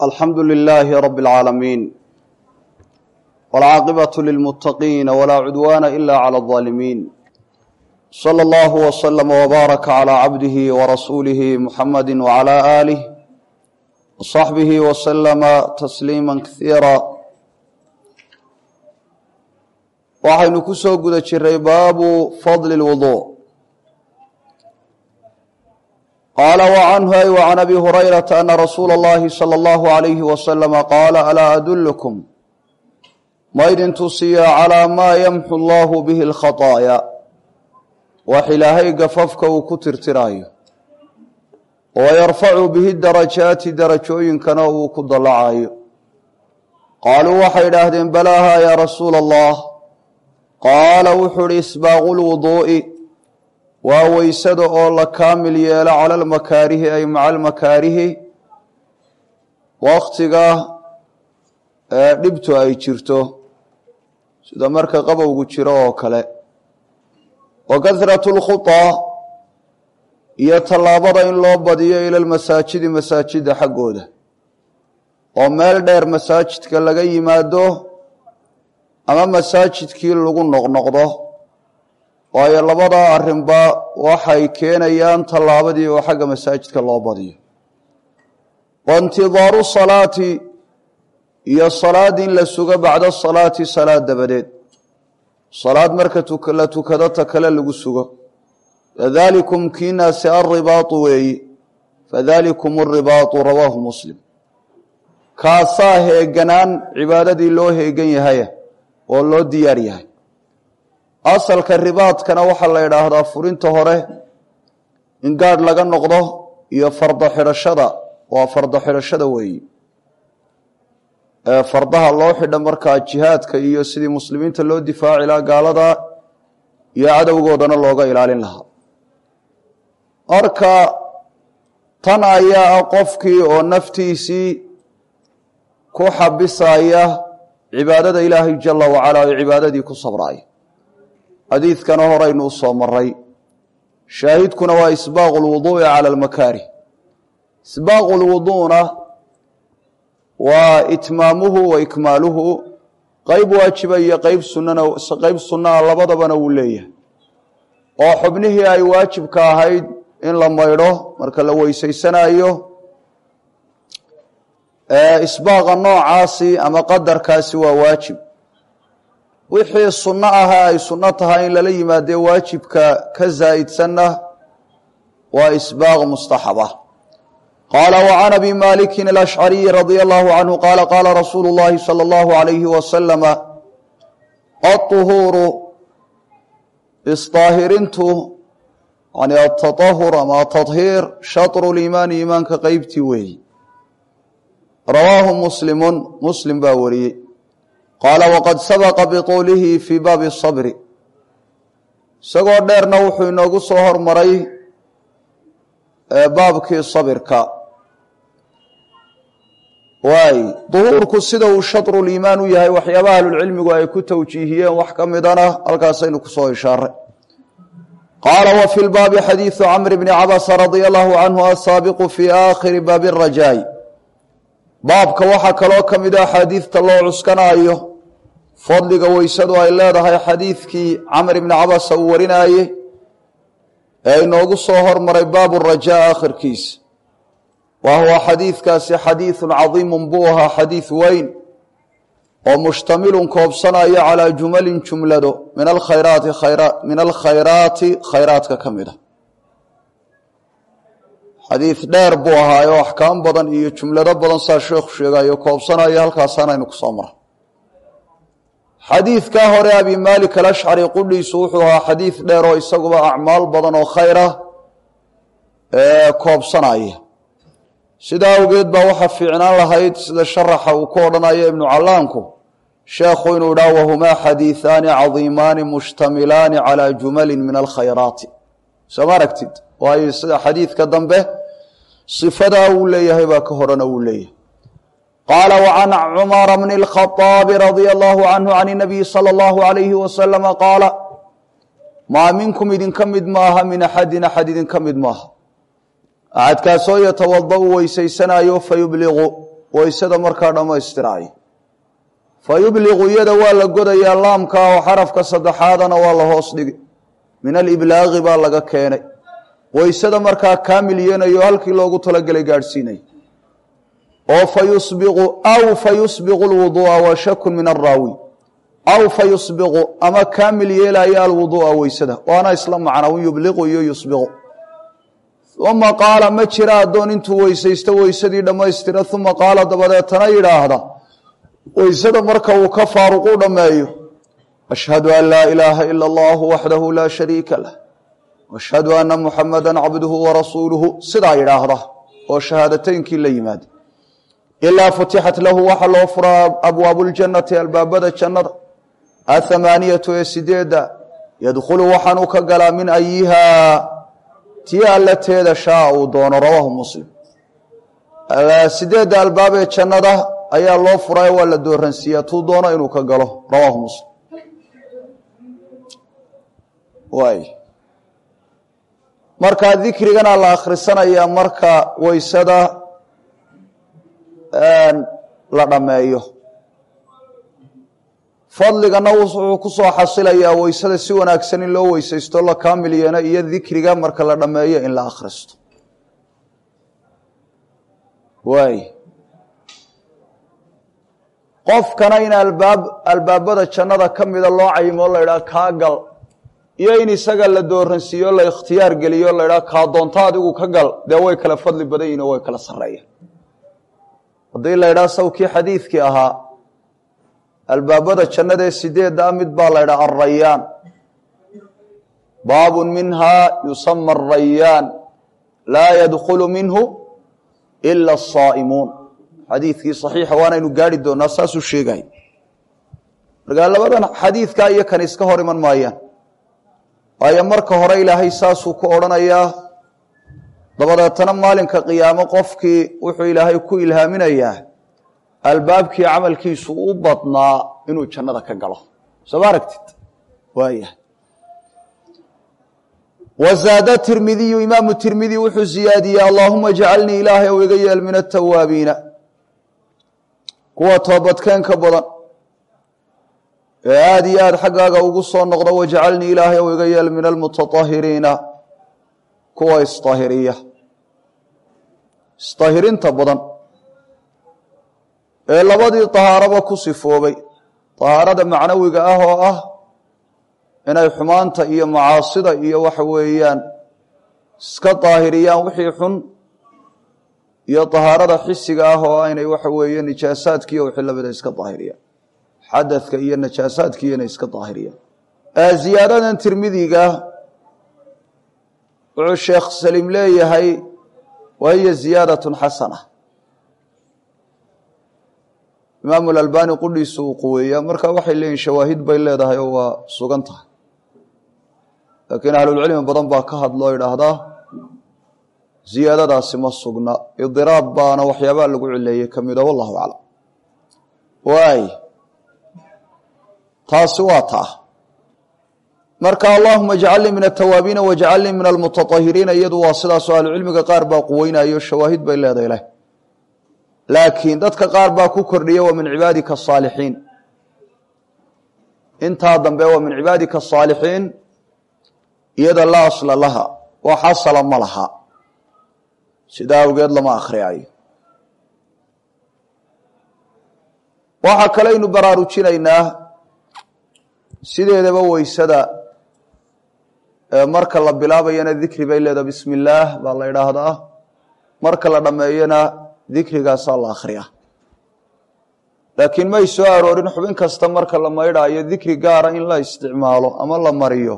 alxamdu lilaahi rabi اlcaalamiin wاlcaaqibaة lilmuttaqiina walaa cudwaana ila clى اظaalimiin slى اllahu wslama wbaaraka clى cabdihi warasuulihi muxamadi wclى aalih wصaxbihi wslama tasliima kasiira waxaynu ku soo guda jiray baabu fadli اlwudu qaala wcanhu ay wcan abi hurayrata ana rasuula اllahi salى اllahu عalayhi waslama qaala alaa adulkum ma ydin tusiya calaa maa yamxu allahu bihi اlkhaطaaya wax ilaahay gafafka uu ku tirtiraayo wayarfacu bihi darajaati darajooyinkana uu ku dallacayo qaaluu waxay idhaahdeen balaaha yaa rasuula allah qaala wuxuu uhi isbaaqu lwuduu'i waa weysada oo la kaamil yeelo cala almakaarihi ay maca almakaarihi wakhtiga ee dhibtu ay jirto sida marka qabowgu jiro oo kale wa kasratu lkhutaa iyo tallaabada in loo badiyo ila lmasaajidi masaajida xaggooda oo meel dheer masaajidka laga yimaado ama masaajidkii lagu noqnoqdo waayo labadaa arrinba waxay keenayaan tallaabadii oo xagga masaajidka loo badiyo wa intidaaru salaati iyo salaad in la sugo bacda salaati salaad dabadeed salaad marka la tukado ta kale lagu sugo fadalikum kiinaasi alribaatu weeyi fadalikum alribaatu rawaahu muslim kaasaa heeganaan cibaadadii loo heegan yahaya oo loo diyaar yahay asalka ribaadkana waxaa la idhaahdaa furinta hore in gaadh laga noqdo iyo fardo xidhashada waa fardo xidhashada weeyi ee fardaha loo xidha markaa jihaadka iyo sidii muslimiinta loo difaaci lahaa gaalada iyo cadowgoodana looga ilaalin lahaa marka tan ayaa ah qofkii oo naftiisii ku xabisaya cibaadada ilaahay jala wacalaa oo cibaadadii ku sabraaya xadiidkana horaynu u soo maray shaahidkuna waa isbaaqu lwuduu'i cala almakaarih isbaaqu lwuduuna waa itmaamuhu wa ikmaaluhu qeyb waajiba iyo qeyb sunana qeyb sunnaha labadabana wuu leeyahay oo xubnihii ay waajibka ahayd in la maydho marka la weysaysanaayo isbaaqa noocaasi ama qadarkaasi waa waajib wixii sunno ahaa ay sunno tahay in lala yimaadee waajibka ka zaa'idsanna waa isbaaq mustaxaba qaala wcan abi maliki alashcariyi radia allahu canhu qaala qaala rasuulu llahi salى اllahu alayhi wasalama aطuhuuru isdaahirintu yani atatahur ama atahiir shatru liimaani iimaanka qeybtii weeyi rawaahu muslimun muslim baa wariyey qaala waqad sabaqa bituulihi fii baabi sabri isagoo dheerna wuxuu inoogu soo hormaray baabkii sabirka waay duhuurku sida uu shadruliimaan u yahay waxyaabaha ahlulcilmigu ay ku tawjiihiyeen wax ka midana halkaasaynu kusoo ishaaray qaala wa fi lbaabi xadiidu camr bni cabasa radia allahu canhu asaabiqu fii aakhiri baabi rajaay baabka waxaa kaloo ka mid a axaadiidta loo cuskanaayo fadliga weysadu ay leedahay xadiidkii camr ibni cabasa uu warinaaye ee inoogu soo hormaray baabu rajaa akhirkiisa wa huwa xadiidkaasi xadiidun cadiimun buu ahaa xadiid weyn oo mushtamilun koobsanaya calaa jumalin jumlado min alkhayraati min alkhayraati khayraadka ka mid a xadiid dheer buu ahaayo axkaam badan iyo jumlado badan saa sheekhu sheegayo koobsanaya halkaasaanaynu ku soo mara xadiidkaa hore abi maalik alashcari qudhiisu wuxuu ahaa xadiid dheer oo isaguba acmaal badan oo khayr ah ee koobsanaya sidaa awgeed baa waxaa fiicnaan lahayd sida sharaxa uu ku odhanayo ibnu callaanku sheekhu inuu idhaha wahumaa xadiiثaani cadiimaani mushtamilaani calaa jumalin min alkhayraati soo ma aragtid waayo sida xadiidka dambe sifadaa uu leeyahay baa ka horena uu leeyahay qaala wcan cumara bni اlkhaطaabi radia allahu canhu can اnabiyi salى اllahu alayhi wasalama qaala maa minkum idinka mid maaha min axadin axad idinka mid maaha axadkaasoo yatawada u weysaysanaayo fayubliqu waysada markaa dhammaystiraayo fa yubliqu iyada waa la godayaa laamka oo xarafka saddexaadana waa la hoos dhigi min aliblaaqi baa laga keenay waysada markaa kaamil yenayo halkii loogu talagelay gaadhsiinay oo fa yusbiqu aw fa yusbiqu lwuduu'a wa shakun min araawi aw fa yusbiqu ama kaamil yeelaya alwuduu'a weysada waana isla macnaa un yubliqu iyo yusbiqu uma qaala ma jira addoon intuu weysaysto weysadii dhammaystira uma qaala dabadeetana yidhaahda weysada marka uu ka faaruqu dhammeeyo ashhadu an laa ilaaha ila allahu waxdahu laa shariika lah ashhadu anna muxamada cabduhu warasuuluhu sidaa yidhaahda oo shahaadateynkii la yimaada ilaa futixat lahu waxaa loo furaa abwaabu ljannati albaabada jannada athamaaniyatu ee sideedda yadkhulu waxaanuu ka galaa min ayihaa tii allateeda shaa uu doono rawaahu muslim sideedda albaab ee jannada ayaa loo furaayo waa la dooransiiyaa tuu doono inuu ka galo rawaahu muslim waay markaa dikrigana la akhrisanayaa marka weysada la dhammeeyo fadligana wuxuu ku soo xasilayaa weysada si wanaagsan in loo weysaysto la kaamil yeena iyo dikriga marka la dhammeeyo in la akhristo waay qofkana in albaab albaabada jannada ka mida loo cayimo la idhaha kaa gal iyo in isaga la dooransiiyo la ikhtiyaar geliyo la idhaha kaa doonto adigu ka gal dee way kala fadli badan yihin oo way kala sarreeyaan haddii la idhaha sawkii xadiidkii ahaa albaabada jannadaee sideeddaa mid baa la idhaha alrayaan baabun minhaa yusama arayaan laa yadkhulu minhu ila asaa'imuun xadiidkii saxiixa waanaynu gaari doonaa saasuu sheegay markaa labadan xadiidkaa iyo kan iska hor iman maayaan waayo marka hore ilaahay saasuu ku odhanayaa dabadeetana maalinka qiyaamo qofkii wuxuu ilaahay ku ilhaaminayaa albaabkii camalkiisu u badnaa inuu jannada ka galo soo ma aragtid waayahay wazaada tirmidiyu imaamu tirmidi wuxuu ziyaadiyey allaahuma jcalnii ilaahay ou iga yeel min atawaabiina kuwa toobadkeenka badan ee aada iyo aada xaggaaga ugu soo noqda wajcalnii ilaahay ou iga yeel min almutaahiriina kuwa isطahiriya isطahirinta badan ee labadii طahaaraba ku sifoobay طahaarada macnawiga ah oo ah inay xumaanta iyo macaasida iyo waxa weeyaan iska daahiriyaan wixii xun iyo طahaarada xisiga ah oo inay waxa weeye nijaasaadki iyo wixii lamida iska daahiriyaan xadadka iyo najaasaadkiiyo inay iska daahiriyaan ziyaadadan tirmidiga wuxuu sheekh saliim leeyahay wa hiya ziyaadaة xasana imaamu albani qudhiisu uu quweeyaa marka waxay leeyihin shawaahid bay leedahay oo waa sugan tahay laakiin ahlulcilmi badan baa ka hadloo idhaahdaa ziyaadadaasi ma sugna idiraab baana waxyaabaa lagu cileeyey ka mida wallahu aclam waay taasi waa taa marka allahuma jcalnii min atawaabiina wajcalnii min almutaahiriina iyadu waa sidaasoo ahlucilmiga qaar baa quweynayo shawaahid bay leedahay leh laakiin dadka qaar baa ku kordhiya wa min cibaadika asaalixiin intaa dambe waa min cibaadika asaalixiin iyada laa asla laha oo xasala ma laha sidaa awgeed lama akhriyaayo waxaa kaleynu baraarujinaynaa sideedaba weysada marka la bilaabayana dikri bay leedaha bismi illaah baa la idhaahdaa marka la dhammeeyana dikrigaasaa la akhriyaa laakiin may soo aroorin xubin kasta marka la maydhaayo dikri gaara in la isticmaalo ama la mariyo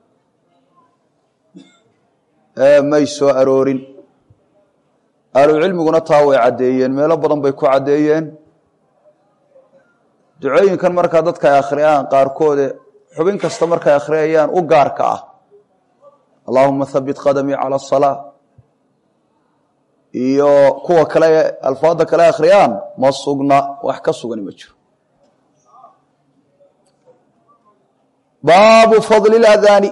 may soo aroorin ahlucilmiguna taa way caddeeyeen meelo badan bay ku caddeeyeen ducooyinkan markaa dadka ay akhriyaan qaarkoode xubin kasta markay akhriyayaan u gaarka ah allahuma habit qadamii cala asalaa iyo kuwa kale alfaada kale akhriyaan ma sugna wax ka sugani ma jiro baabu fadli اladaani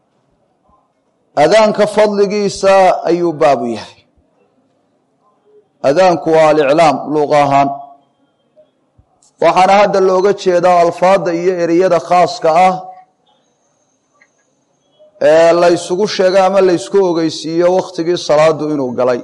adaanka fadligiisa ayuu baabu yahay adaanku waa aliclaam luuq ahaan waxaana hadda looga jeedaa alfaadda iyo ereyada khaaska ah ee la ysugu sheego ama la ysku ogeysiiyo wakhtigii salaadu inuu galay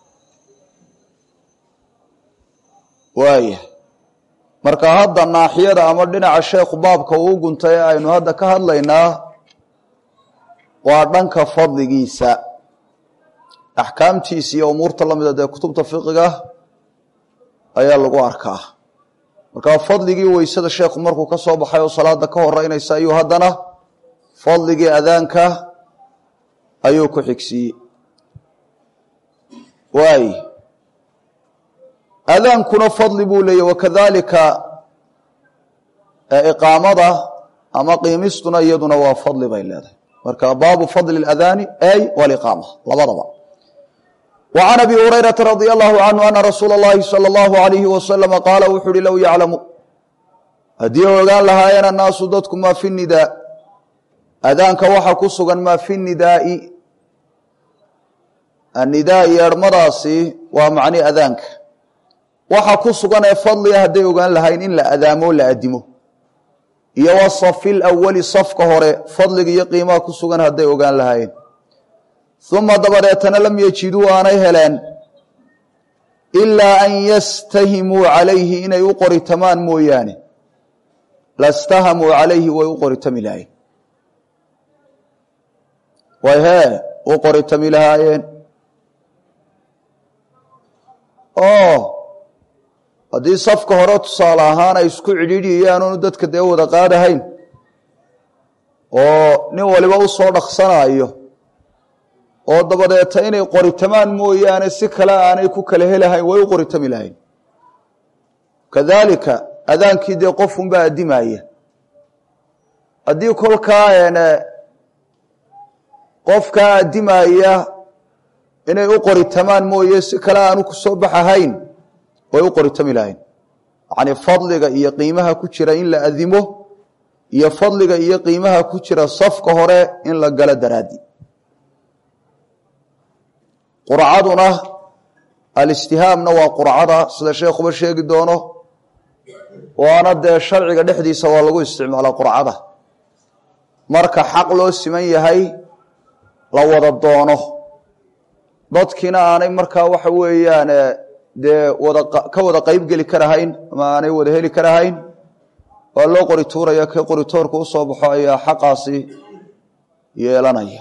waaya marka hadda naaxiyada ama dhinaca sheekhu baabka uu guntay ee aynu hadda ka hadlaynaa waa dhanka fadligiisa axkaamtiisa iyo umuurta lamida dee kutubta fiqiga ayaa lagu arkaa marka fadligii weysada sheekhu markuu ka soo baxay oo salaada ka horeynaysa ayuu haddana fadligii adaanka ayuu ku xigsiiyey waay adaankuna fadli buu leeyahy wakadalika iqaamada ama qiimistuna iyaduna waa fadli bay leedahay marka baabu fadli اadaani ay waliqaama labadaba وعn abi hurayraةa radي الlahu canhu ana rasuula اllahi salى اllahu عalayhi waslama qaala wuxu uhi low yaclamu haddii ogaan lahaayeen annaasu dadku maa fi nidaa adaanka waxa ku sugan maa fi nidaai anidaa yeedhmadaasi waa macni adaanka waxa ku sugan ee fadliga hadday ogaan lahayn in la adaamo la adimo iyo wa safi lawali safka hore fadliga iyo qiimaha ku sugan hadday ogaan lahaayeen uma dabadeetana lam yejiduu aanay heleen ilaa an yastahimuu calayhi inay u qoritamaan mooyaane lastahamuu calayhi way u qoritami lahaayeen way hee u qoritami lahaayeen oo haddii safka hore tusaale ahaan ay isku cidhiidhiyayaanunu dadka dee wada qaadahayn oo nin waliba u soo dhaqsanayo oo dabadeeta inay qoritamaan mooyaane si kale aanay ku kala helahayn way u qoritami lahayn kadaalika adaankii dee qofunbaa addimaya haddii kolkaa qofkaa addimaya inay u qoritamaan mooye si kale aanu ku soo baxahayn way u qoritami lahayn yacnii fadliga iyo qiimaha ku jira in la adimo iyo fadliga iyo qiimaha ku jira safka hore in la galo daraadi qurcaduna alistihaamna waa qurcada sida sheekhuba sheegi doono waana dee sharciga dhexdiisa waa lagu isticmaalaa qurcada marka xaq loo siman yahay la wada doono dadkiina aanay markaa waxa weeyaan dee wada ka wada qeyb geli karahayn ama aanay wada heli karahayn waa loo qori tuuraya kii qoritoorka u soo baxo ayaa xaqaasi yeelanaya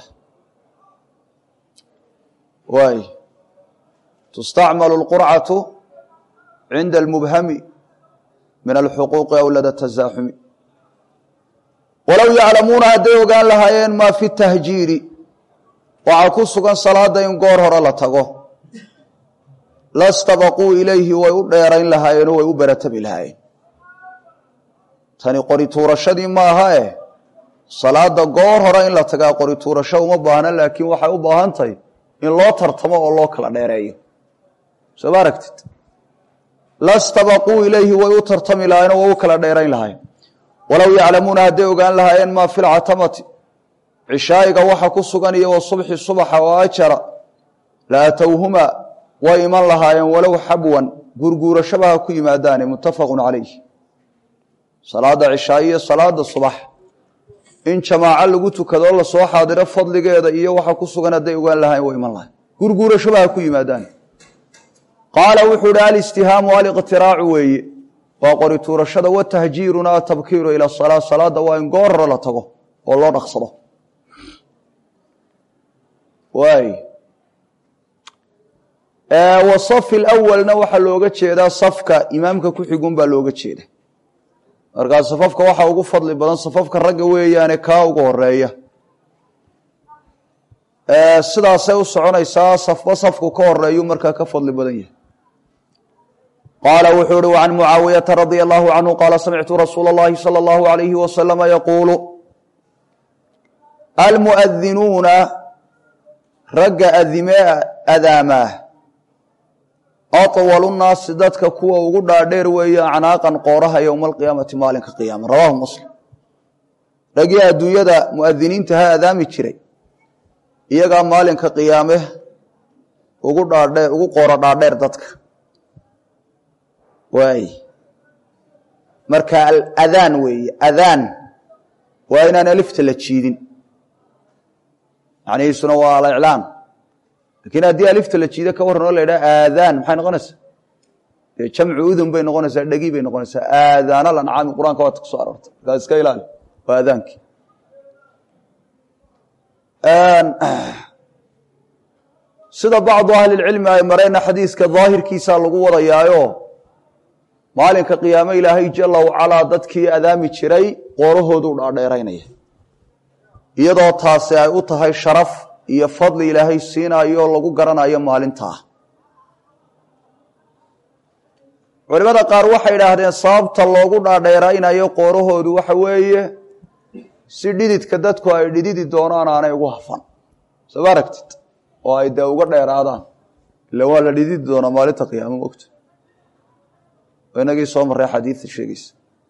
waay tustacmalu اlqurcatu cinda almubhami min alxuquuqi aw lada tasaaxumi walow yaclamuuna hadday ogaan lahaayeen maa fi tahjiiri waxaa ku sugan salaada in goor hore la tago lastabaquu ilayhi way u dheerayn lahaayeenoo way u baratabi lahaayeen tani qori tuurashadii maaha eh salaada goor hore in la tagaa qori tuurasho uma baahna laakiin waxay u baahan tahay in loo tartamo oo loo kala dheereeyo soo ma aragtid lastabaquu ilayhi way u tartami lahaayeen oo way u kala dheerayn lahaayeen walow yaclamuuna hadday ogaan lahaayeen maa fi lcatamati cishaa'iga waxa ku sugan iyo wa subxi subaxa oo ajara la atowhuma way iman lahaayeen walow xabwan gurguurashaba ha ku yimaadaane muttafaqun calayh salaada cishaa'i iyo salaada subax in jamaaco lagu tukado la soo xaadiro fadligeeda iyo waxa ku sugan hadday ogaan lahayen way iman lahayn gurguurashaba ha ku yimaadaan qaala wuxuu ihi alistihaamu aliqtiraacu weeye waa qori tuurashada watahjiiruna atabkiiru ila salaa salaada waa in goor hore la tago oo loo dhaqsado waay wa safi lawalna waxaa looga jeedaa safka imaamka ku xigun baa looga jeeda markaa safafka waxaa ugu fadli badan safafka ragga weeyaane kaa ugu horeeya sidaasay u soconaysaa safba safku ka horeeyuu markaa ka fadli badan yahay qaala wuxuu uhi can mucaawiyata radia allahu canhu qaala samictu rasuula اllahi salى اllahu alayhi wasalama yaquulu almuadinuuna ragga adimee adaamaa aطwalu nnaasi dadka kuwa ugu dhaadheer weeye acnaaqan qooraha yowma alqiyaamati maalinka qiyaama rawaahu muslim raggii adduunyada muadiniinta ha adaami jiray iyagaa maalinka qiyaame ugu dhaadhee ugu qooro dhaadheer dadka waay marka aladaan weeye adaan waa inaan alifta la jiidin macnihiisuna waa aliclaam lakiin haddii alifta la jiido ka warran oo la yidhaha aadaan maxay noqonaysaa dee jamcu udun bay noqonaysaa dhegi bay noqonaysaa aadaana lancaami qur-aanka waata ku soo aroortay markaa iska ilaali waa aadaankii sida bacdu ahlilcilmi ay mareenna xadiiska daahirkiisaa lagu wadayaayo maalinka qiyaame ilaahay jala wacalaa dadkii adaami jiray qoorahoodu dhaadheeraynaya iyadoo taasi ay u tahay sharaf iyo fadli ilaahay siinayo lagu garanayo maalintaa culimada qaar waxay idhaahdeen sababta loogu dhaadheeraynayo qoorahoodu waxa weeye si dhididka dadku ay dhididi doonaan aanay ugu hafan soo ma aragtid oo ay dee uga dheeraadaan ila waa la dhididi doonaa maalinta qiyaamo mogta inagii soo marray xadiidta sheegaysa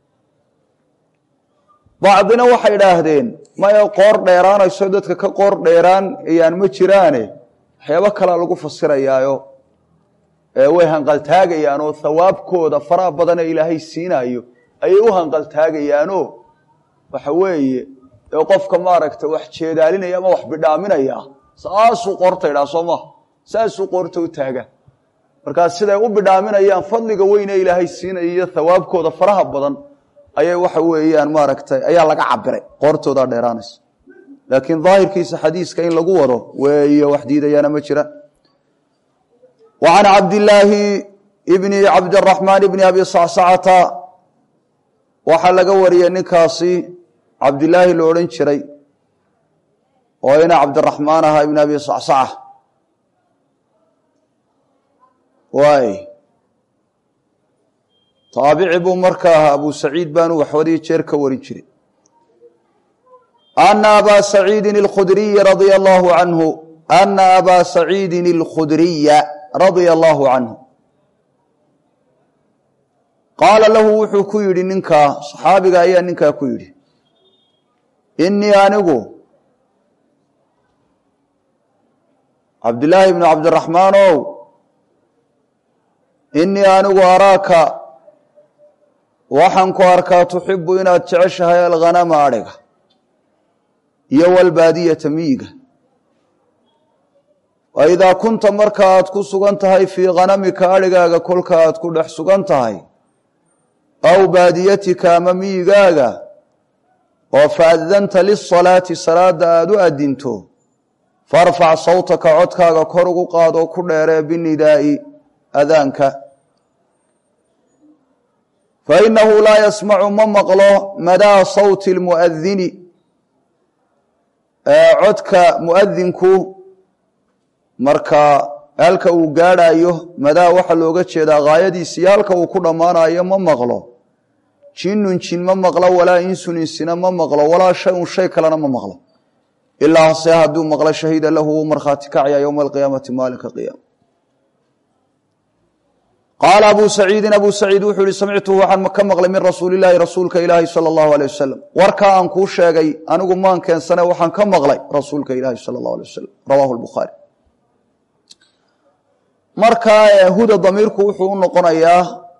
bacdina waxay idhaahdeen maya qoor dheeraanayso dadka ka qoor dheeraan ayaan ma jiraane waxyaabo kalea lagu fasirayaayo way hanqaltaagayaanoo hawaabkooda faraha badane ilaahay siinaayo ayay u hanqaltaagayaanoo waxa weeye ee qofka maaragta wax jeedaalinaya ama wax bidhaaminaya saasuu qoorta idhaa soo maha saasuu qoorta u taagaa markaa siday u bidhaaminayaan fadliga weyne ilaahay siinaya iyo hawaabkooda faraha badan ayay waxa weeyaan maaragtay ayaa laga cabiray qoortoodaa dheeraanaysa laakiin daahirkiisa xadiiska in lagu wado weeye wax diidayaana ma jira wa can cabdillaahi bni cabdiraxmaan bni abi sacsacata waxaa laga wariyey ninkaasi cabdilaahi lo odhan jiray oo ina cabdiraxmaan ahaa ibn abi sacsaca waay taabici buu marka ahaa abu saciid baanu waxwadii jeer ka warin jiray ana abaa saciidin اlkhudriyi radia allahu canhu ana abaa saciidin اlkhudriya radia allahu canhu qaala lahu wuxuu ku yidhi ninkaa saxaabiga ayaa ninkaa ku yidhi inii anigu cabdillaahi bnu cabdiraxmaan ow inii anigu araaka waxaan ku arkaa tuxibu inaad jeceshahay alghanama adhiga iyo walbaadiyata miyiga wa idaa kunta marka aad ku sugan tahay fii khanamika adhigaaga kolka aad ku dhex sugan tahay aw baadiyatika ama miyigaaga oo faadanta lisalaati salaada aada u adinto farfac sawtaka codkaaga kor ugu qaadoo ku dheeree binidaa'i adaanka fainahu laa yasmacu ma maqlo madaa sawti lmuadini codka muadinku marka halka uu gaadhayo madaa waxaa looga jeedaa haayadiisa iyo halka uu ku dhammaanayo ma maqlo jinnun jin ma maqlo walaa insun insina ma maqlo walaa shay-un shay kalena ma maqlo ilaa hase hadduu maqlo shahiida lahu wuu markhaati kacaya yowma alqiyaamati maalinka qiyaama qaala abu saciidin abu saciid wuxuu yihi samictuhu waxaan ka maqlay min rasuuli illaahi rasuulka ilaahi sala allahu alay wasalam warkaa aan kuu sheegay anigu maan keensane waxaan ka maqlay rasuulka ilaahi sala allahu alay wasalam rawaahu lbukhaari markaa huda damiirku wuxuu u noqonayaa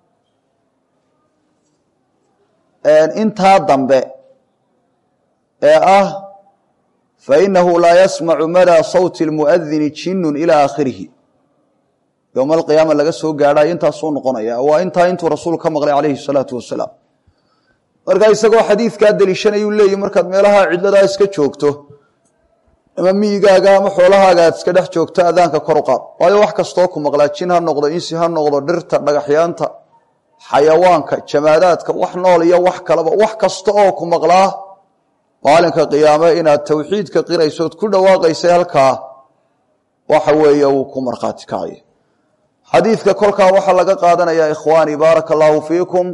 intaa dambe ee ah fainahu laa yasmacu madaa sawti lmuadini jinnun ilaa aakhirihi yowma alqiyaama laga soo gaadhayo intaasuu noqonaya waa intaa intuu rasuul ka maqlay calayhi salaatu wasalaam markaa isagoo xadiidkaa deliishanayuu leeyihi markaad meelaha cidladaa iska joogto ama miyigaaga ama xoolahaaga aad iska dhex joogto adaanka kor u qaad waayo wax kastoo ku maqlaa jin ha noqdo insi ha noqdo dhirta dhagaxyaanta xayawaanka jamaadaadka wax nool iyo wax kaleba wax kasta oo ku maqlaa maalinka qiyaame inaad tawxiidka qiraysood ku dhawaaqaysay halkaa waxa weeye uu ku markhaati kacayo xadiidka kolkaa waxaa laga qaadanayaa ikhwaani baaraka allaahu fiikum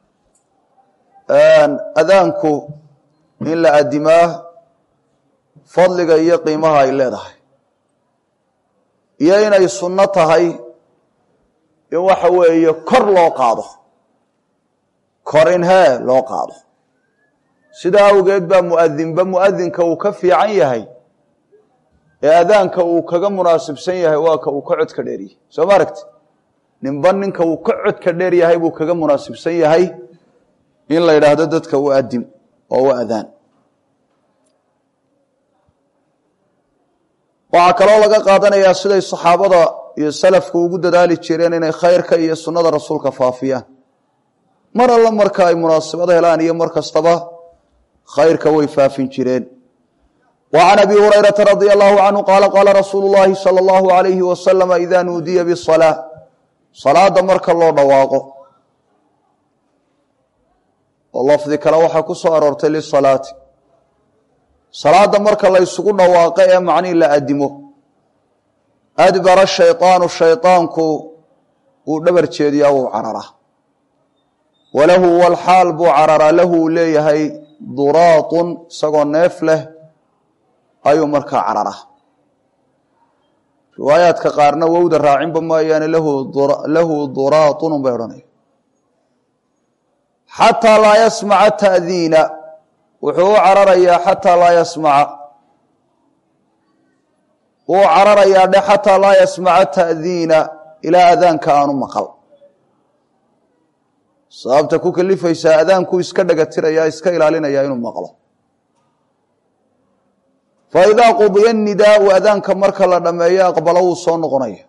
adaanku in la adimaa fadliga iyo qiimaha ay leedahay iyo inay sunno tahay in waxa weeye kor loo qaado kor in hee loo qaado sidaa awgeed baa muadinba muadinka uu ka fiican yahay ee adaanka uu kaga munaasibsan yahay waa ka uu ka codka dheeriyey soo ma aragti ninba ninka uu ka codka dheer yahay buu kaga munaasibsan yahay in la yidhaahdo dadka u adim oo u adaan waxaa kaloo laga qaadanayaa siday saxaabada iyo salafku ugu dadaali jireen inay khayrka iyo sunnada rasuulka faafiyaan mar alla marka ay munaasabad helaan iyo mar kastaba khayrka way faafin jireen wa can abi hurayrata radia allahu canhu qaala qaala rasuulu llahi sala allahu alayhi wasalama ida nuudiya bisalaa salaada marka loo dhawaaqo oo lafdi kale waxaa ku soo aroortay lisalaati salaada marka la ysugu dhawaaqo ee macnihii la adimo adbara shayطaanu shayطaanku wuu dhabar jeediyaa wuu cararaa walahu walxaal buu cararaa lahu uu leeyahay duraatun isagoo neef leh ayuu markaa cararaa riwaayaadka qaarna wowda raacinba maayaane lahu duraatun unbay odhanaya xataa laa yasmaca ta'diina wuxuu u cararayaa xataa laa yasmaca wuu cararayaa dhe xataa laa yasmaca ta'diina ilaa adaanka aanu maqal sababta ku kalifaysaa adaankuu iska dhagatiraya iska ilaalinaya inuu maqlo fa idaa qudiya nidaau adaanka marka la dhammeeyo aqbalo wuu soo noqonaya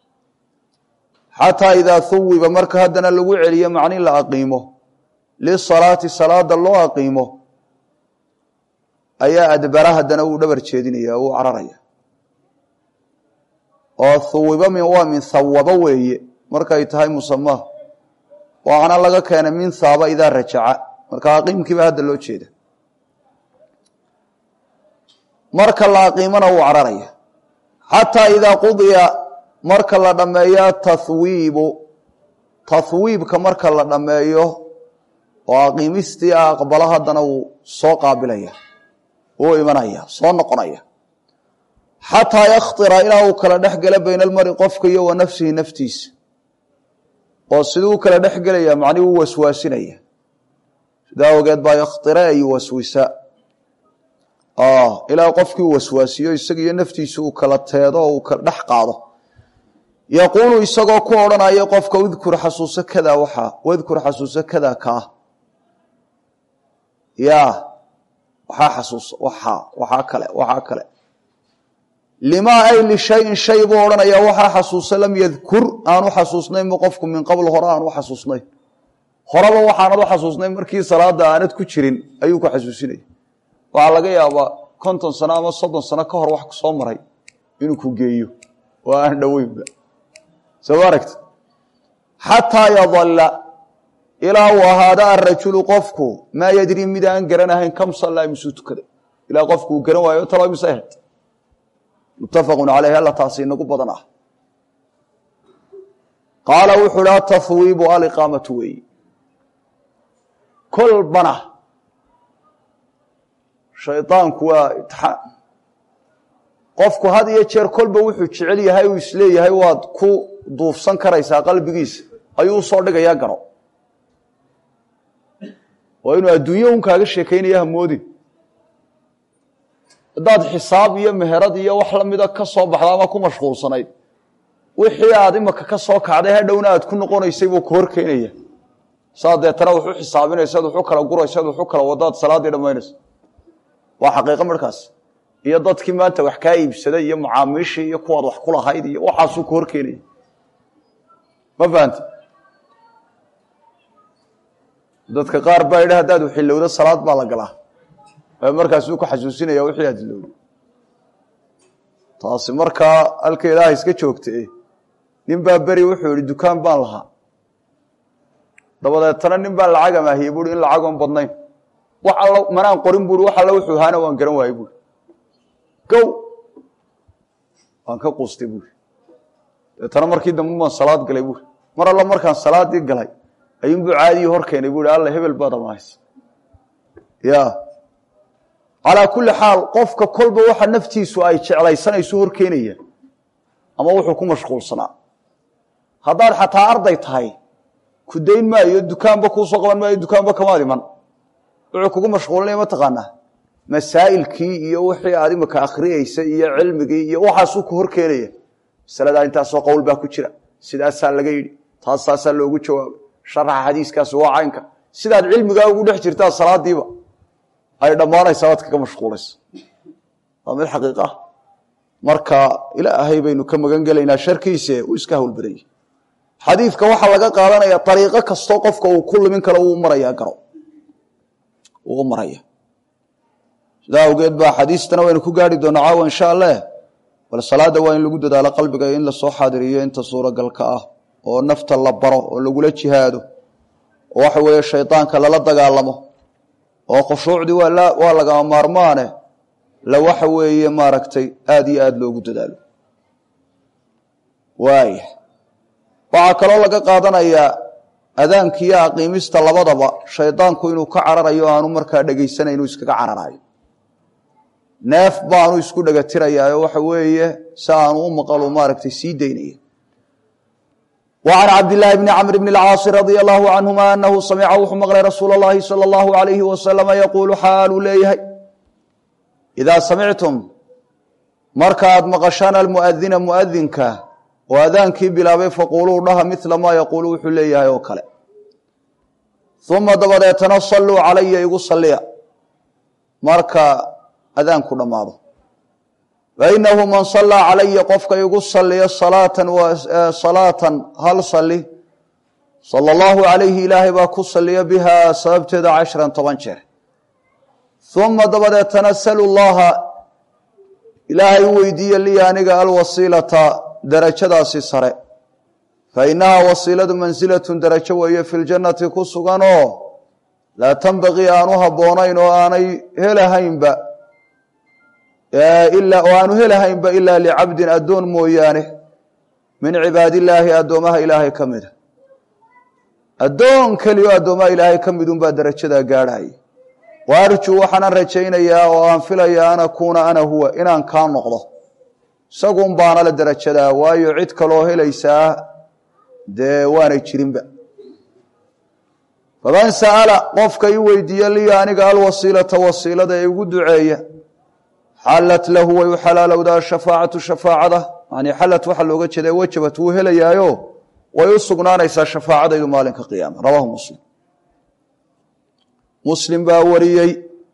xataa idaa huwiba marka haddana lagu celiyo macni la aqiimo lisalaati salaada loo aqiimo ayaa adbara haddana uu dhabar jeedinaya uu cararaya oo huwiba min waa min hawaba weeye markay tahay musamaha waxaana laga keenay min haaba idaa rajaca marka aqiimkiiba hadda loo jeeda marka la aqiimona wuu cararaya xataa idaa qudiya marka la dhammeeyo tahwiibu tahwiibka marka la dhammeeyo oo aqiimistii ah aqbalo haddana wuu soo qaabilaya wuu imanaya soo noqonaya xataa yakhtira ilaa uu kala dhex gala bayna almari qofka iyo wa nafsihi naftiisa oo siduu u kala dhex gelaya macnihi u waswaasinaya sidaa ogeed baa yakhtira ay waswisa ilaa qofkii u waswaasiyo isagiiyo naftiisa uu kala teedo oo uu kala dhex qaado yaquulu isagoo ku odhanaya qofka udkur xasuuso kada waxaa wadkur xasuuso kada kaa ya waxaa xasuuso waxaa waxaa kale waxaa kale limaa ay lishayin shay buu odhanaya waxaa xasuuso lam yadkur aanu xasuusnayn bu qofku min qabl hore aanu xasuusnayn horeba waxaanad u xasuusnayn markii salaada aanad ku jirin ayuu ku xasuusinaya waxaa laga yaabaa konton sano ama soddon sano ka hor wax kusoo maray inuu ku geeyo oo aan dhoweynba soo ma aragti xataa yadalla ilaa uu ahaada arajulu qofku maa yadri mid aan garanahayn kam sallaa misuu tukaday ilaa qofku uu garan waayo talo mise ahayd muttafaqun caleyh alla taasi inagu badan ah qaala wuxuu hi atahwiibu aliqaamatu weeyi kolbana shaydaanku waa itixaan qofku had iyo jeer kolba wuxuu jecel yahay uu isleeyahay waad ku duufsan karaysaa qalbigiisa ayuu usoo dhigayaa garo waa inuu adduunye un kaaga sheekaynaya hamoodin haddaad xisaab iyo meherad iyo wax lamida ka soo baxda ama ku mashquulsanayd wixii aad imaka ka soo kacday hadhowna aad ku noqonaysay buu ku horkeynaya saa deetana wuxu xisaabinaysaad wuxu kala guraysaad wuxu kala wadaad salaaddii dhammaynaysa waa xaqiiqo markaas iyo dadkii maanta wax kaa iibsaday iyo mucaamiishii iyo kuwaad wax kulahayd iyo waxaasuu ku horkeenaya ma fahanta dadka qaar baa yidhi haddaad waxilowdo salaad baa la galaa markaasuu ku xasuusinaya wixii aad ilowday taasi markaa halkeedaha iska joogta nin baa beri wuxuu yihi dukaan baan lahaa dabadeetana nin baa lacag amaahiyey buui in lacagoon badnayn wax all manaan qorin buui wax alla wuxuu ahaana waan garan waayey buui gow waan ka quustay buui dabeetana markii dambe baan salaad galay buui mar alla markaan salaadii galay ayuunbuu caadiyii hor keenay buui alla hebel baad amaahaysa ya calaa kulli xaal qofka kolba waxa naftiisu ay jeclaysanayso hor keenaya ama wuxuu ku mashquulsanaa haddaad xataa arday tahay ku dayn maayo dukaanba kuusoo qaban maayo dukaanba kamaad iman wuxuu kugu mashquulinaya mataqaanaa masaa'ilkii iyo wixii aad imika akhriyeysa iyo cilmigii iyo waxaasuu ku hor keenaya masaladaa intaasoo qowl baa ku jira sidaasaa laga yidhi taas saasaa loogu jawaabay sharaxa xadiiskaasi waa caynka sidaad cilmigaa ugu dhex jirtaa salaadiiba ay dhammaanaysaa waad kaga mashquulaysa waa mid xaqiiq ah marka ilaahay baynu ka magan gelaynaa sharkiise uu iska howlbarayay xadiidka waxaa laga qaadanaya ariiqo kastoo qofka uu ku lumin karo uu maraya garo uu u maraya sidaa awgeed baa xadiistana waynu ku gaari doonaa caawa insha allah bal salaada waa in lagu dadaalo qalbiga in lasoo xaadiriyo inta suuragalka ah oo nafta la baro oo lagula jihaado oo waxa weeye shaydaanka lala dagaalamo oo khushuucdii waa lagama maarmaane la waxa weeye maaragtay aada iyo aada loogu dadaalo waaya waxaa kaloo laga qaadanayaa adaankiiyo aqiimista labadaba shaydaanku inuu ka cararayo aanu markaa dhegaysanay inuu iskaga cararayo neef baanu isku dhegatirayaayo waxa weeye si aanu u maqalu maaragtay sii daynaya وعن cبد اللh بن cمر بن الcاaص رضي الله عنهma أنhu samca wuxuu mqlay rasuul الlahi slى الlaه عaليه وasلم yquل xaaluu leeyahay إdaa samictum markaad maqashaan almuؤdina muؤdinka oo adaankii bilaabay faquluu dhaha mila ma yquulu wuxuu leeyahay oo kale ثuma dabadeetana saluu calaya igu saliya marka adaanku dhammaado fainahu man salaa calaya qofka igu saliya salaatan salaatan hal sali sala allahu calayhi ilaahay baa ku saliya bihaa sababteeda cashran toban jeer uma dabadeetana salu llaha ilaahay u weydiiye lii aniga alwasiilata darajadaasi sare fa inahaa wasiiladu mansilatun darajo weeye fi ljannati ku suganoo laa tanbaqii aanu habboonayn oo aanay helahaynba oo aanu helahaynba ilaa licabdin addoon mooyaane min cibaadillaahi addoomaha ilaahay ka mida addoon keliyo addoomaha ilaahay ka midunbaa darajadaa gaadhaya wa arjuu waxaanan rajaynayaa oo aan filayaa an akuuna ana huwa inaan kaa noqdo isagun baana la darajadaa waayo cid kaloo helaysaa dee waanay jirinba faman sa'ala qofka i weydiiya liya aniga alwasiilata wasiilada ee igu duceeya xallat lahu way u xalaalowdaa shafaacatu shafaacada yani xallat waxaa looga jeeda wajabat wuu helayaayo way u sugnaanaysaa shafaacadaydu maalinka qiyaama rawaahu muslim muslim baa wariyey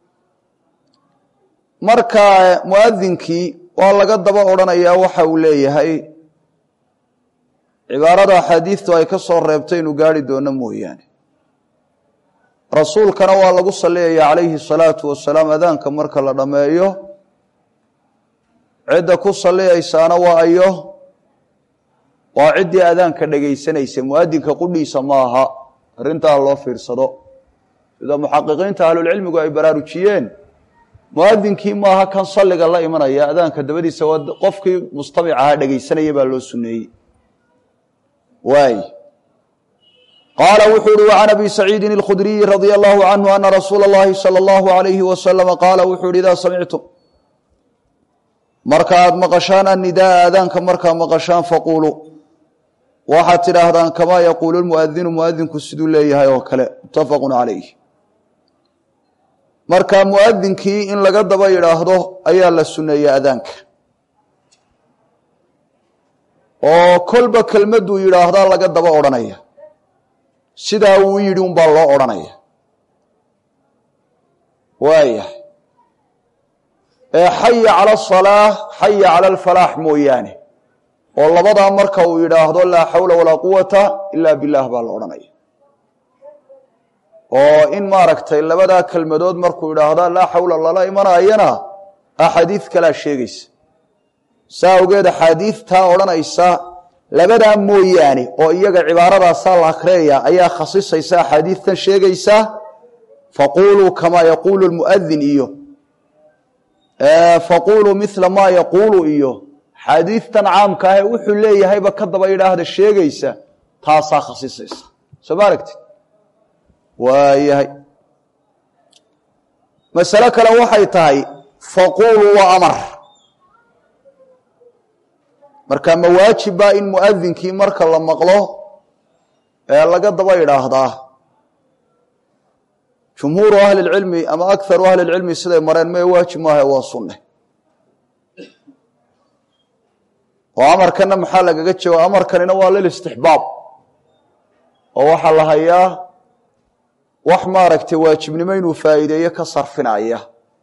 marka muadinkii waa laga daba odrhanayaa waxa uu leeyahay cibaarada axaadiistu ay ka soo reebtay inu gaari doono mooyaane rasuulkana waa lagu saliyaya calayhi salaatu wasalaam adaanka marka la dhammeeyo cidda ku saliyaysaana waa ayo waa ciddii adaanka dhegaysanaysa muadinka qudhiisa ma aha arrintaa loo fiirsado sida muxaqiqiinta ahlulcilmigu ay baraarujiyeen muadinkii maaha kan salliga la imanaya adaanka dabadiisa waa qofkii mustamic ahaa dhegaysanaya baa loo suneeyey waay qaala wuxuu uhi وعan abi saciidin اlkhudriyi radي allahu canhu ana rasuula اllahi salى اllahu عalayhi wasalama qaala wuxuu uhi idaa samictum marka aad maqashaan annidaaa aadaanka markaa maqashaan faquuluu waxaad tidhaahdaan kamaa yaquulu lmuadinu muadinku siduu leeyahay oo kale mutafaqu calayh marka muadinkii in laga daba yidhaahdo ayaa la suneeyey adaanka oo kolba kelmaduu yidhaahdaa laga daba odhanaya sidaa uu yidhi unbaa loo odhanaya waayahay ee xaya cala asalaa xaya cala alfalaax mooyaane oo labadaa marka uu yidhaahdo laa xawla walaa quwata ilaa billaah baa la odhanaya oo in maaragtay labadaa kelmadood markuu yidhaahda laa xawla lala imanayana axaadiid kalaa sheegaysa saa awgeed axaadiidtaa odhanaysa labadaa mooyaane oo iyaga cibaaradaasa la akhriyaya ayaa khasisaysa axaadiidtan sheegaysa faquuluu kamaa yaquulu lmuadin iyo faquuluu mila maa yaquulu iyo xaadiidtan caamka ahee wuxuu leeyahayba ka daba yidhaahda sheegaysa taasaa khasisaysa soo ma aragtid waayahay masale kale waxay tahay faquuluu waa amar marka ma waajiba in muadinkii marka la maqlo ee laga daba yidhaahdaa jumhuuru ahli اlcilmi ama akaru ahli اlcilmi siday mareen mee waajib maaha waa sunne oo amarkana maxaa lagaga jawaab amarkanina waa lilistixbaab oo waxaa la hayaa wax maaragtay waajibnimo inuu faa'iideeyo ka sarfinaya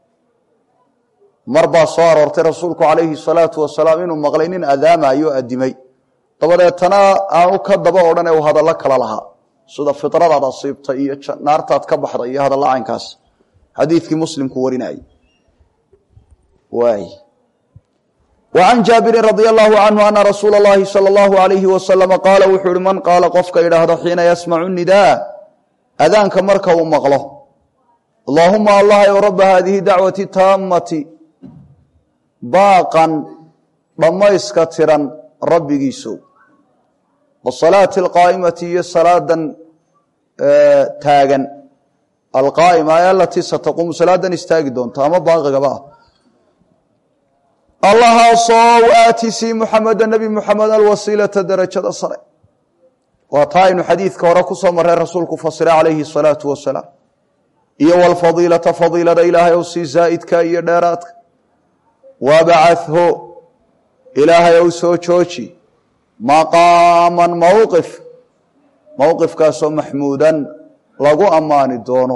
mar baa soo aroortay rasuulku calayhi salaatu wasalaam inuu maqlay nin adaamayo addimay dabadeetana aanu ka daba odhan ee uu hadallo kala lahaa sida fidradaad asiibtay iyo naartaad ka baxday iyo hadalla caynkaas xadiidkii muslimku warinayay waay wa can jaabirin radia allahu canhu ana rasuula اllahi salى اllahu alayhi wasalama qaala wuxuu uhi man qaala qofka idhaahdo xiina yasmacu nidaa adaanka marka uu maqlo allaahuma allah y rabba haadihi dacwati taamati baaqan dhammayska tiran rabbigiiso wasalaati alqaa'imati iyo salaadan taagan alqaa'ima ee alatii sataquumu salaadan istaagi doonta ama baaqigaba ah allahaasoo waatisii muxameda nebi muxamed alwasiilata derajada sare waa taa aynu xadiidka hore ku soo marray rasuulku fasira calayhi asalaatu wasalaam iyo walfadiilata fadiilada ilaahay ow sii zaa'idka iyo dheeraadka wabacatho ilaahay ow soo jooji maqaaman mowqif mowqifkaasoo maxmuudan lagu ammaani doono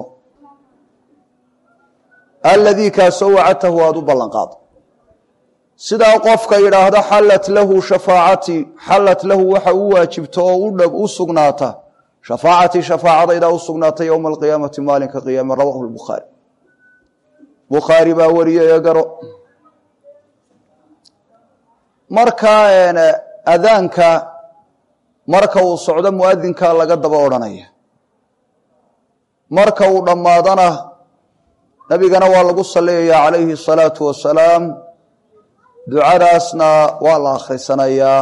aladii kaasoo wacadtahu aada u ballanqaado sidaa qofka yidhaahda xallat lahu shafaacatii xallat lahu waxa u waajibto oo udhab u sugnaata shafaacatii shafaacadaydaa u sugnaata yowma alqiyaamati maalinka qiyaame rawahu lbukhaari bukhaari baa wariyay ee garo markaa adaanka marka uu socdo muadinka laga daba odhanaya marka uu dhammaadana nabigana waa lagu salliyayaa calayhi asalaatu wasalaam ducadaasna waa la akhrisanayaa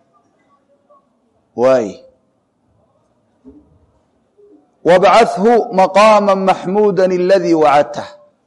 waay wabcathu maqaama maxmuuda aladii wacadtah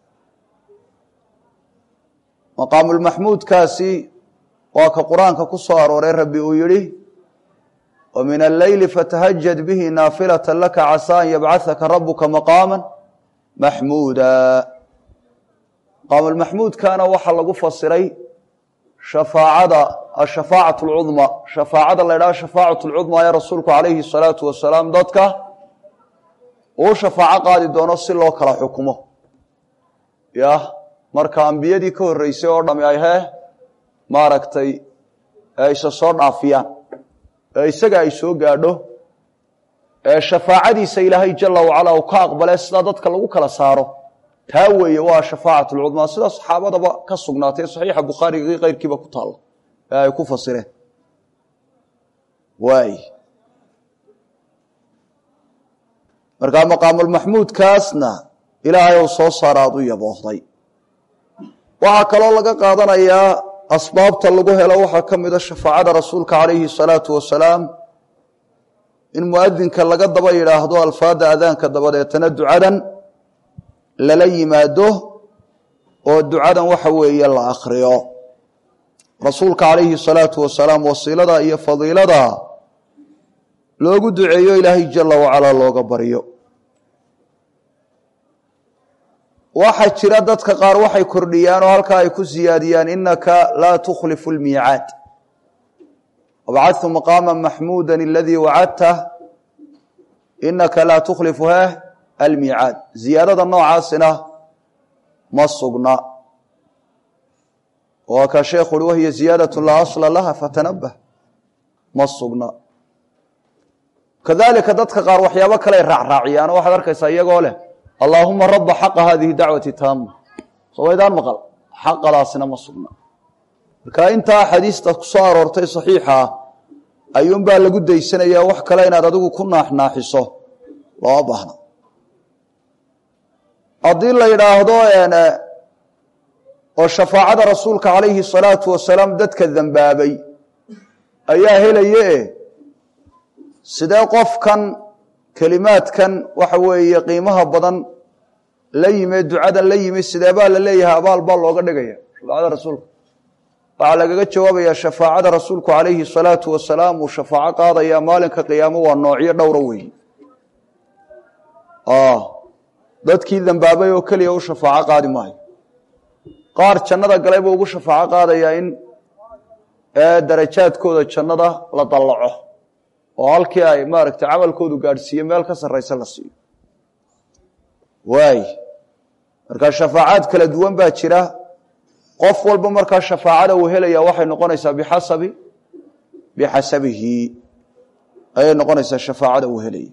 maqaamulmaxmuudkaasi waa ka qur-aanka ku soo arooray rabbi uu yihi wa min alleyli fatahajad bihi naafilata laka casaa an yabcahaka rabuka maqaama maxmuuda maqaamulmaxmuudkana waxaa lagu fasiray shafaacada ashafaacat alcudma shafaacada la ydhaha shafaacat alcudma ee rasuulku calayhi salaatu wasalaam dadka uu shafaaco qaadi doono si loo kala xukumo yah marka ambiyadii ka horreysay oo dhami ay hee maaragtay isa soo dhaafiyaan ee isaga ay soo gaadho ee shafaacadiisa ilaahay jala wacala uu ka aqbale sidaa dadka lagu kala saaro taa weeye waa shafaacat lcudmaa sida saxaabadaba ka sugnaatay saxiixa bukhaariga keyrkiiba ku taalla ee ay ku fasireen waay markaa maqaamulmaxmuudkaasna ilaahay ou soo saara ad u yaboohday waxaa kaloo laga qaadanayaa asbaabta lagu helo waxaa ka mida shafaacada rasuulka calayhi salaatu wasalaam in muadinka laga daba yidhaahdo alfaada adaanka dabadeetana ducadan lala yimaado oo ducadan waxa weeye la akhriyo rasuulka calayhi salaatu wasalaam wasiilada iyo fadiilada loogu duceeyo ilaahay jala wacalaa looga baryo waxaa jira dadka qaar waxay kordhiyaan oo halkaa ay ku siyaadiyaan inaka laa tukhlifu lmiicaad wabcadtu maqaama maxmuuda aladii wacadtah inaka laa tukhlifu heh almiicaad ziyaadada noocaasina ma sugna waa ka sheekhu ui wahiya ziyaadatu laa asla laha fatanabah ma sugna kadalika dadka qaar waxyaabo kale ay raacraaciyaan oo waxaad arkaysaa iyagoo leh allaahuma raba xaqa hadihi dacwati taama soo waydaan maqal xaqadaasina ma sugna marka intaa xadiista ku soo aroortay saxiixa ah ayuunbaa lagu daysanayaa wax kale inaad adigu ku naaxnaaxiso looma baahna haddii la yidhaahdo oo shafaacada rasuulka calayhi salaatu wasalaam dadka dembaabay ayaa helaye sidee qofkan kelimaadkan waxa weeye qiimaha badan la yimi ducadan la yimi sidee baa la leeyahay abaal baa looga dhigaya shafaacada rasuulka waxaa lagaga jawaabayaa shafaacada rasuulku calayhi salaatu wasalaam uu shafaaco qaadaya maalinka qiyaamo waa noocyo dhowra weeye dadkii dambaabay oo keliya u shafaaco qaadi maayo qaar jannada galay buu ugu shafaaco qaadayaa in darajaadkooda jannada la dallaco oo halkii ay maaragtay camalkoodu gaadhsiiye meel ka sarraysa la siiyo waay marka shafaacaad kala duwan baa jira qof walba markaa shafaacada uu helaya waxay noqonaysaa bixasabi bixasabihi ayay noqonaysaa shafaacada uu helaya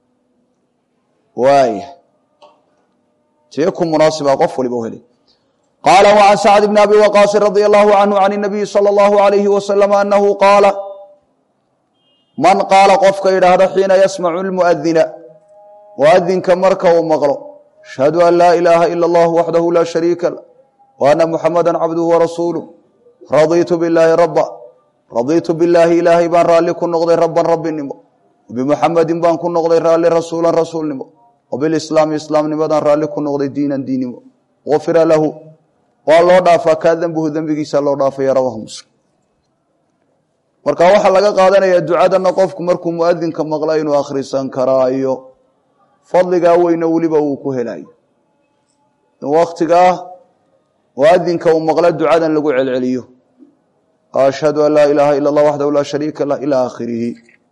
waay tii ku munaasiba qof waliba u helay qaala وعan sacd bn abi waqaasi radي الlahu canhu can الnabiyi salى الlahu عalayhi waslm anahu qaala man qaala qofka yidhaahda xiina yasmacu اlmuadina muadinka marka uu maqlo ashhadu an laa ilaaha ilا اllah waxdahu laa shariika lah w ana muxamada cabduhu warasuuluh raditu biاllaahi raba raditu billaahi ilaahay baan raalli ku noqday raban rabbinimo bimuxamedin baan ku noqday raalli rasuulan rasuulnimo wbilislaami islaamnimadan raalli ku noqday diinan diinimo gufira lahu waa loo dhaafaa kaa dembuhu dembigiisa loo dhaafaya rawahu muslim marka waxaa laga qaadanayaa ducadana qofku markuu muadinka maqla inuu akhrisan karaayo fadligaa weyne weliba uu ku helayo in waktigaa muadinka uu maqlo ducadan lagu celceliyo ashhadu an laa ilaaha ila اllah waxdahu laa shariika lah ilى akhirihi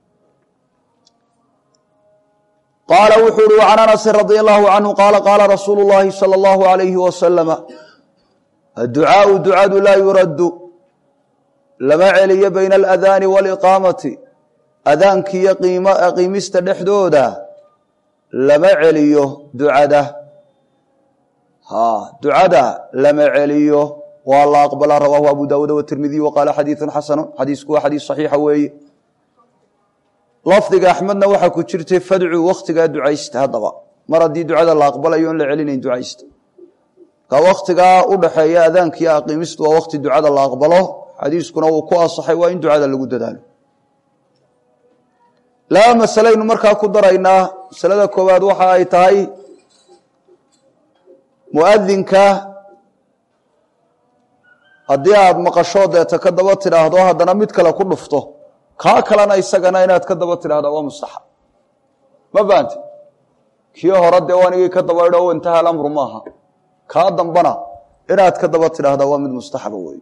qaala wuxuu uhi can anasi radi allahu canhu qaala qaala rasuulu llahi salى اllahu alayhi wasalama adducaau ducadu laa yuraddu lama celiyo bayna aladaani waaliqaamati adaankiiyo qiimista dhexdooda lama celiyo ducada ha ducada lama celiyo waa la aqbalaa rawaahu abu daawuud watirmidiy wa qaala xadiidu xasanu xadiisku waa xadiis saxiixa weeye lafdiga axmedna waxaa ku jirtay fadcu waktigaa ducaysta haddaba mar haddii ducada la aqbalayo on la celinayn ducaysta ka waktigaa u dhaxeeya adaankiiyo aqiimistu waa wakti ducada la aqbalo xadiiskuna uu ku asaxay waa in ducada lagu dadaalo laba masalaynu markaa ku daraynaa masalada koowaad waxa ay tahay muadinka haddii aada maqasho deeta ka daba tidhaahdo haddana mid kale ku dhufto kaa kalena isagana inaad ka daba tidhahda waa mustaxab ma fahanti kii hore dee anigii ka daba idho intaha alamru maaha kaa dambana inaad ka daba tidhaahda waa mid mustaxaba weeye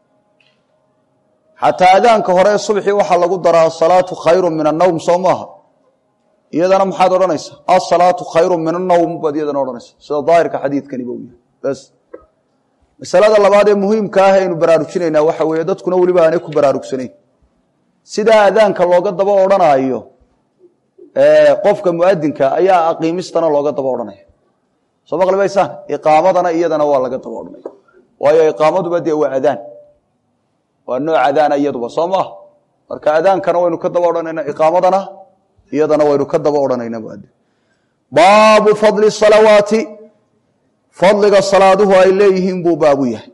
xataa adaanka hore ee subxii waxaa lagu daraa asalaatu khayru min annowm soo maaha iyadana maxaad odhanaysaa asalaatu khayru min annowm baad iyadana odhanaysa sida daahirka xadiidkaniba u yahay bas masalada labaad ee muhiimka ah aynu baraarujinaynaa waxa weeye dadkuna weliba aanay ku baraarugsanayn sidaa adaanka looga daba odhanaayo qofka muadinka ayaa aqiimistana looga daba odhanaya soo maqli maysaan iqaamadana iyadana waa laga daba odhanaya waayo iqaamaduba dee waa adaan waa nooc adaana iyaduba soo maaha marka adaankana waynu ka daba odhanayna iqaamadana iyadana waynu ka daba odhanayna muadin baabu fadli salawaati fadliga salaaduhu ay leeyihiin buu baabu yahay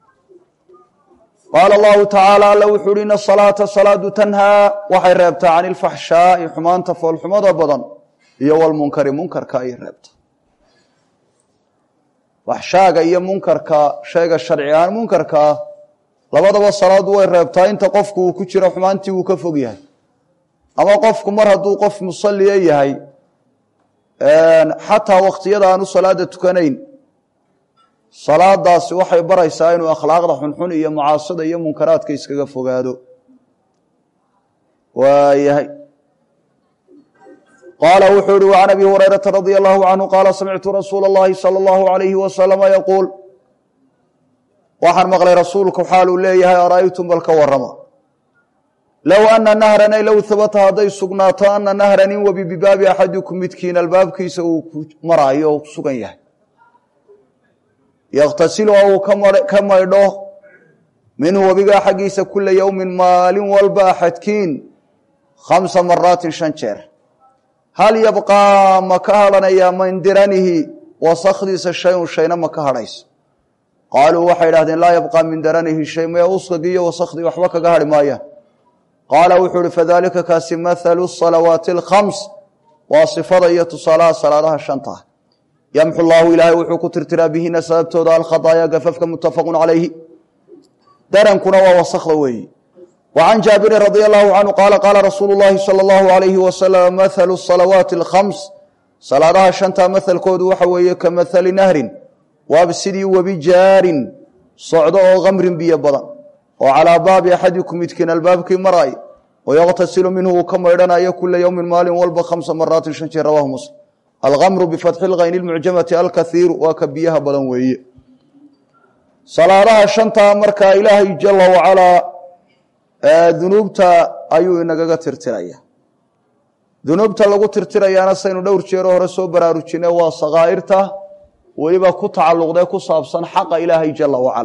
qaala allahu tacaala alla wuxuu uhi ina salaata salaadu tanhaa waxay reebtaa can ilfaxshaai xumaanta foolxumada badan iyo walmunkari munkarka ayay reebtaa faxshaaga iyo munkarka shayga sharci ahaan munkarkaa labadaba salaadu way reebtaa inta qofku uu ku jiro xumaantii uu ka fog yahay ama qofku mar hadduu qof musalliya yahay xataa wakhtiyada aanu salaada tukanayn salaadaasi waxay baraysaa inuu akhlaaqda xunxun iyo mucaasida iyo munkaraadka iskaga fogaado waayahay qaala wuxuu ihi وعan abi hurayraةa radي الlahu canhu qaala samictu rasuula اllahi salى اllahu عalayhi wasalama yaquul waxaan maqlay rasuulku xaaluu leeyahay ara'aytum bal ka warama low ana nahran ay low habata hadday sugnaato ana nahran in webi bibaabi axadikum midkiin albaabkiisa uu ku maraayo oo ku sugan yahay yakhtasilu oo uu ka maydho minhu webigaa xaggiisa kula yowmin maalin walba axadkiin khamsa maraatin shan jeer hal yabqaa ma ka hadhanayaa min diranihi wasakdiisa shayun shayna ma ka hadhayso qaaluu waxay idhahdeen laa yabqaa min daranihi shay maya uskagii iyo wasakdii waxba kaga hadhi maayaan qaala wuxuu uhi fadalika kaasi mathalu salawaati alkhams waa sifada iyo tusaalaha salaadaha shanta yamxu llaahu ilaahay wuxuu ku tirtiraa bihina sababtooda alkhadaaya gafafka muttafaqun calayhi darankuna waa wasakda weeyi wa can jaabirin radia allahu canhu qaala qaala rasuulu llaahi sala allahu alayhi wasalam mathalu salawaati alkhams salaadaha shanta mathalkoodu waxa weeye ka mathali nahrin waaba sidii webi jaarin socdo oo khamrin biyo badan oo calaa baabi axadikum midkiin albaabkii maraay wayaqtasilu minhu uu ka maydhanayo kula yowmin maalin walba khamsa maraatin shan jeer rawahu muslim alkamru bifatxi lkayni lmucjamati alkaiiru waa ka biyaha badan weeye salaadaha shantaa markaa ilaahay jala wacalaa dunuubta ayuu inagaga tirtiraya dunuubta lagu tirtirayaana saynu dhowr jeero hore soo baraarujine waa sakaa'irta weliba ku tacalluqdee ku saabsan xaqa ilaahay jala wacala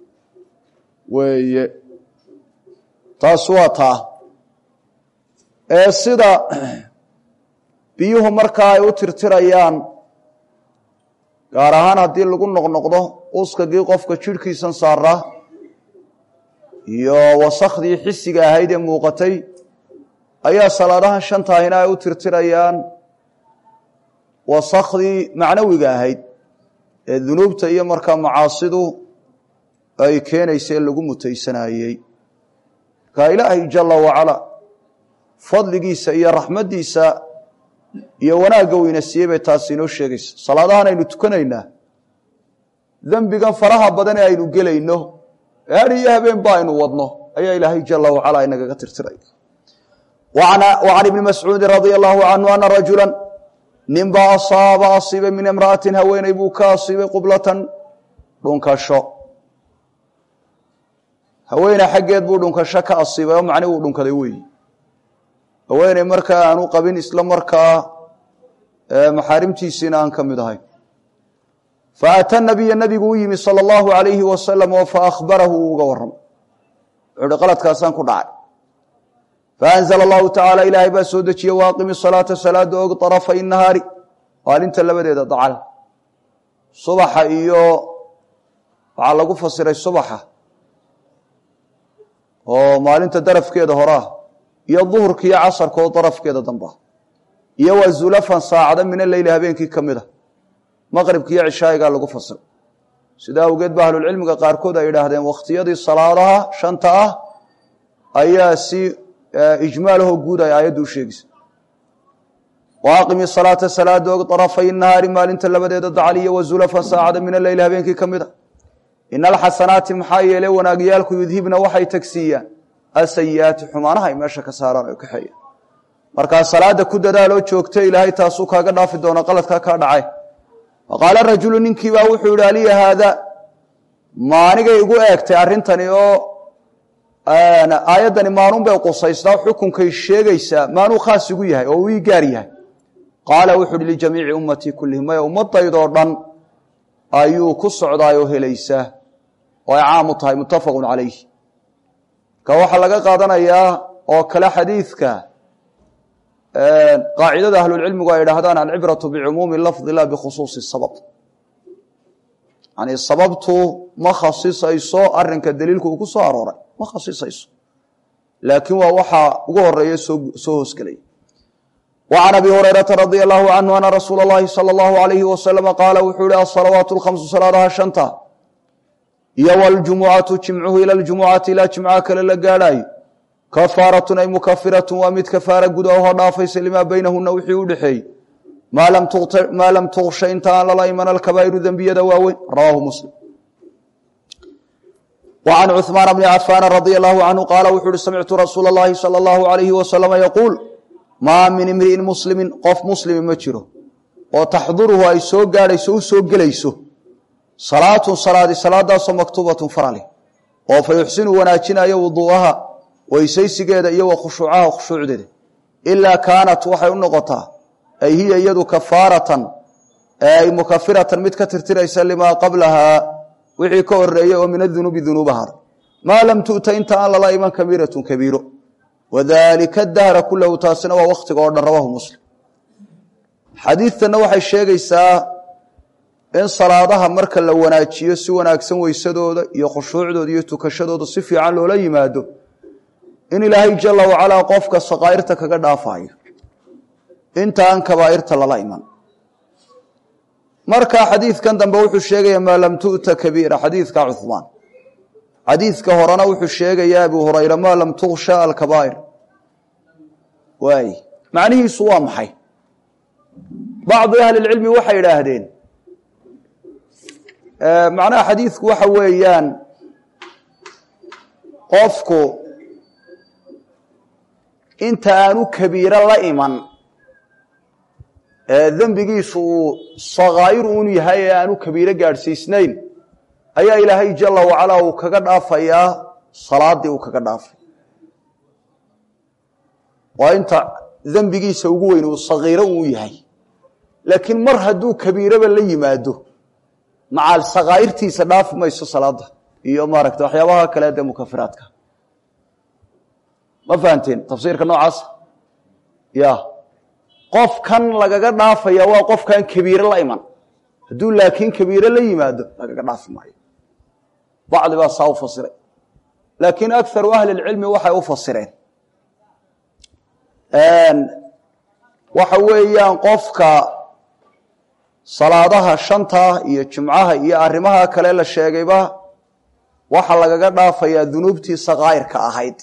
weeye taas waa taa ee sida biyuhu markaa ay u tirtirayaan gaar ahaan haddii lagu noqnoqdo uskagii qofka jidhkiisan saaraa iyo wasakhdii xisiga ahayd ee muuqatay ayaa salaadahan shantaahina ay u tirtirayaan wasakhdii macnawiga ahayd ee dunuubta iyo markaa macaasidu ay keenaysa ee lagu mutaysanayey markaa ilaahay jala wacala fadligiisa iyo raxmaddiisa iyo wanaagga weyna siiyey bay taasi inoo sheegaysa salaadahan aynu tukanaynaa dembigan faraha badan ee aynu gelayno har iyo habeen ba aynu wadno ayaa ilaahay jala wacala inagaga tirtiray wa can ibni mascuudin radia allahu canhu ana rajula ninbaa asaaba asiibay min imra'atin haweeney buu ka asiibay qublatan dhunkasho haweeney xaggeed buu dhunkasho ka asiibay oo macni uu dhunkaday weyi haweeney markaa aanu qabin isla markaa maxaarimtiisiina aan ka mid ahayn faata nabiya nabigu u yimi sala allahu alayhi wasalam oo faahbarahu uu uga warramay wuxuu uhi qaladkaasaan ku dhacay faanzla allahu tacaala ilaahay baa soo dejiyey waaqimi salaata salaada og طarafay nahaari maalinta labadeeda dacal subaxa iyo waxaa lagu fasiray subaxa oo maalinta darafkeeda hore ah iyo duhurka iyo casarka oo darafkeeda damba iyo waa zulafan saacada min aleyli habeenkii ka mid a maqribka iyo cishaayigaa lagu fasiray sidaa awgeed ba ahlulcilmiga qaarkood ay idhaahdeen wakhtiyadii salaadaha shanta ah ayaa si ijmaalahoo guud ay aayaddu u sheegaysa waaqimi salaata salaada og طarafay nahaari maalinta labadeeda dacal iyo wazulafan saacada min aleyli habeenkii ka mid a ina alxasanaati maxaa yeele wanaagyaalku yudhibna waxay tagsiiyaan asayi'aati xumaanaha ay meesha ka saaraan o kaxeeyaan markaa salaada ku dadaaloo joogta ilaahay taasuu kaaga dhaafi doona qaladkaa kaa dhacay faqaala rajulu ninkiibaa wuxuu yihi aliya haada maanigay igu eegtay arrintani oo aayaddani maanuun bay qusaystaa xukunkay sheegaysaa maanuu khaas igu yahay oo uu ii gaar yahay qaala wuxuu uhi lijamiici ummatii kullihim maya ummadaydoo dhan ayuu ku socdaayoo helaysaa oo ay caam u tahay muttafaqun calayh ka waxaa laga qaadanayaa oo kale xadiidka qaacidada ahlulcilmigu ay idhaahdaan alcibratu bicumuumi lafdi la bikhusuusi sabab yani sababtu ma khasisayso arinka daliilku uu ku soo arooray ma khasisayso laakiin waa waxaa ugu horeeya soo hoosgelaya wa can abi hurayrata radia allahu canhu ana rasuula اllahi salى اllahu alayhi wasalama qaala wuxuu ihi asalawaat lkhamsu salaadaha shanta iyo wاljumucatu jimcuhu ila ljumucati ilaa jimca kale la gaadhaayo kafaaratun ay mukafiratun waa mid kafaara guda ohoo dhaafaysa limaa baynahuna wixii u dhexeeyey maa lam tuksha inta aan lala iman alkabaa'iru dembiyada waaweyn rawaahu muslim wa can cuثmaan bni cafaana radia allahu canhu qaala wuxuu uhi samictu rasuula اllahi salى اllahu alayhi wasalama yaquul maa min imri'in muslimin qof muslimi ma jiro oo taxduruhu ay soo gaadhayso u soo gelayso salaatun salaadi salaadaasoo maktuubatun farali oo fa yuxsinu wanaajinayo wuduu'aha weysaysigeeda iyo wa khushuucaha khushuucdeeda ilaa kaanat waxay u noqotaa ay hiya iyadu kafaaratan ay mukafiratan mid ka tirtiraysa limaa qablahaa wixii ka horeeyey oo min adunuubi dunuubaha maa lam tu'ta inta aan lala iman kabiiratun kabiiro wadalika dahra kulahu taasina waa wakhtiga oo dhan rawaahu muslim xadiidtanna waxay sheegaysaa in salaadaha marka la wanaajiyo si wanaagsan weysadooda iyo khushuucdooda iyo tukashadooda si fiican loola yimaado in ilaahay jala wacalaa qofka sakaa'irta kaga dhaafayo inta aan kabaa'irta lala iman marka xadiidkan dambe wuxuu sheegaya maa lam tu'ta kabiira xadiidka cuhmaan xadiidka horena wuxuu sheegaya abu hurayra maa lam tuksha alkabaa'ir waay macnihiisu waa maxay bacdu ahli lcilmi waxay idhaahdeen macnaha xadiidku waxa weeyaan qofku inta aanu kabiiro la iman ee dembigiisu uu sakaa'ir uun yahay ee aanu kabiiro gaadhsiisnayn ayaa ilaahay jala wacalaa uu kaga dhaafayaa salaaddii uu kaga dhaafay waa inta dembigiisa ugu weyn uu sakiiro uu yahay laakiin mar hadduu kabiiraba la yimaado macaal sakaa'irtiisa dhaafi mayso salaadda iyo maaragta waxyaabaha kale dee mukafiraadka ma fahanteen tafsiirka noocaas ya qofkan lagaga dhaafaya waa qofkan kabiire la iman hadduu laakiin kabiire la yimaado lagaga dhaafi maayo bacdi baa saa u fasiray laakiin akaru ahli lcilmi waxay u fasireen waxa weeyaan qofka salaadaha shanta iyo jumcaha iyo arrimaha kale la sheegayba waxa lagaga dhaafayaa dunuubtii sakaa'irka ahayd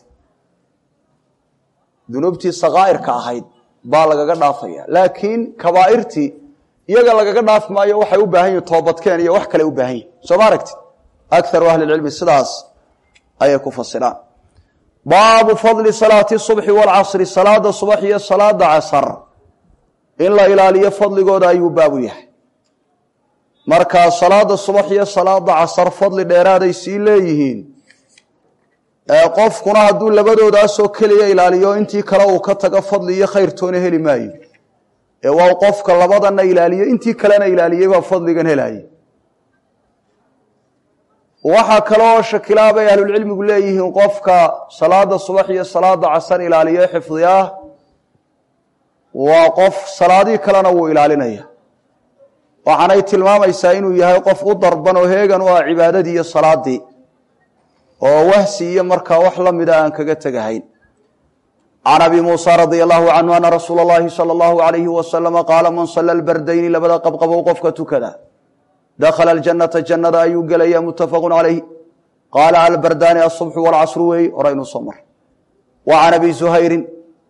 dunuubtii sakaa'irka ahayd baa lagaga dhaafaya laakiin kabaa'irtii iyaga lagaga dhaafi maayo waxay u baahan yihin toobadkeen iyo wax kale u baahan yihin soo ma aragti akaru ahli lcilmi sidaas ayay ku fasiraan baabu fadli salaati subxi waalcasri salaada subax iyo salaada casar in la ilaaliyo fadligooda ayuu baabu yahay markaa salaada subax iyo salaada casar fadli dheeraaday sii leeyihiin qofkuna hadduu labadoodaasoo keliya ilaaliyo intii kale uu ka tago fadli iyo khayrtoona heli maayo ee waa qofka labadana ilaaliyo intii kalena ilaaliyey baa fadligan helaya waxaa kaloo shakilaa bay ahlulcilmigu leeyihiin qofka salaada subax iyo salaada casar ilaaliyo xifdiyaa waa qof salaadihii kalena wuu ilaalinaya waxaanay tilmaamaysaa inuu yahay qof u darban oo heegan u ah cibaadadii iyo salaadii oo wahsi iyo markaa wax la mida aan kaga tegahayn can abi muusa radia allahu canhu ana rasuula اllahi salى اllahu alayhi wasalama qaala man sala lbardayni labada qabqabow qofka tukada dakhala aljannata jannada ayuu gelaya muttafaqu calayh qaala albardaani asubxu waalcasru weey horaynuu soo mar wa can abi zuhayrin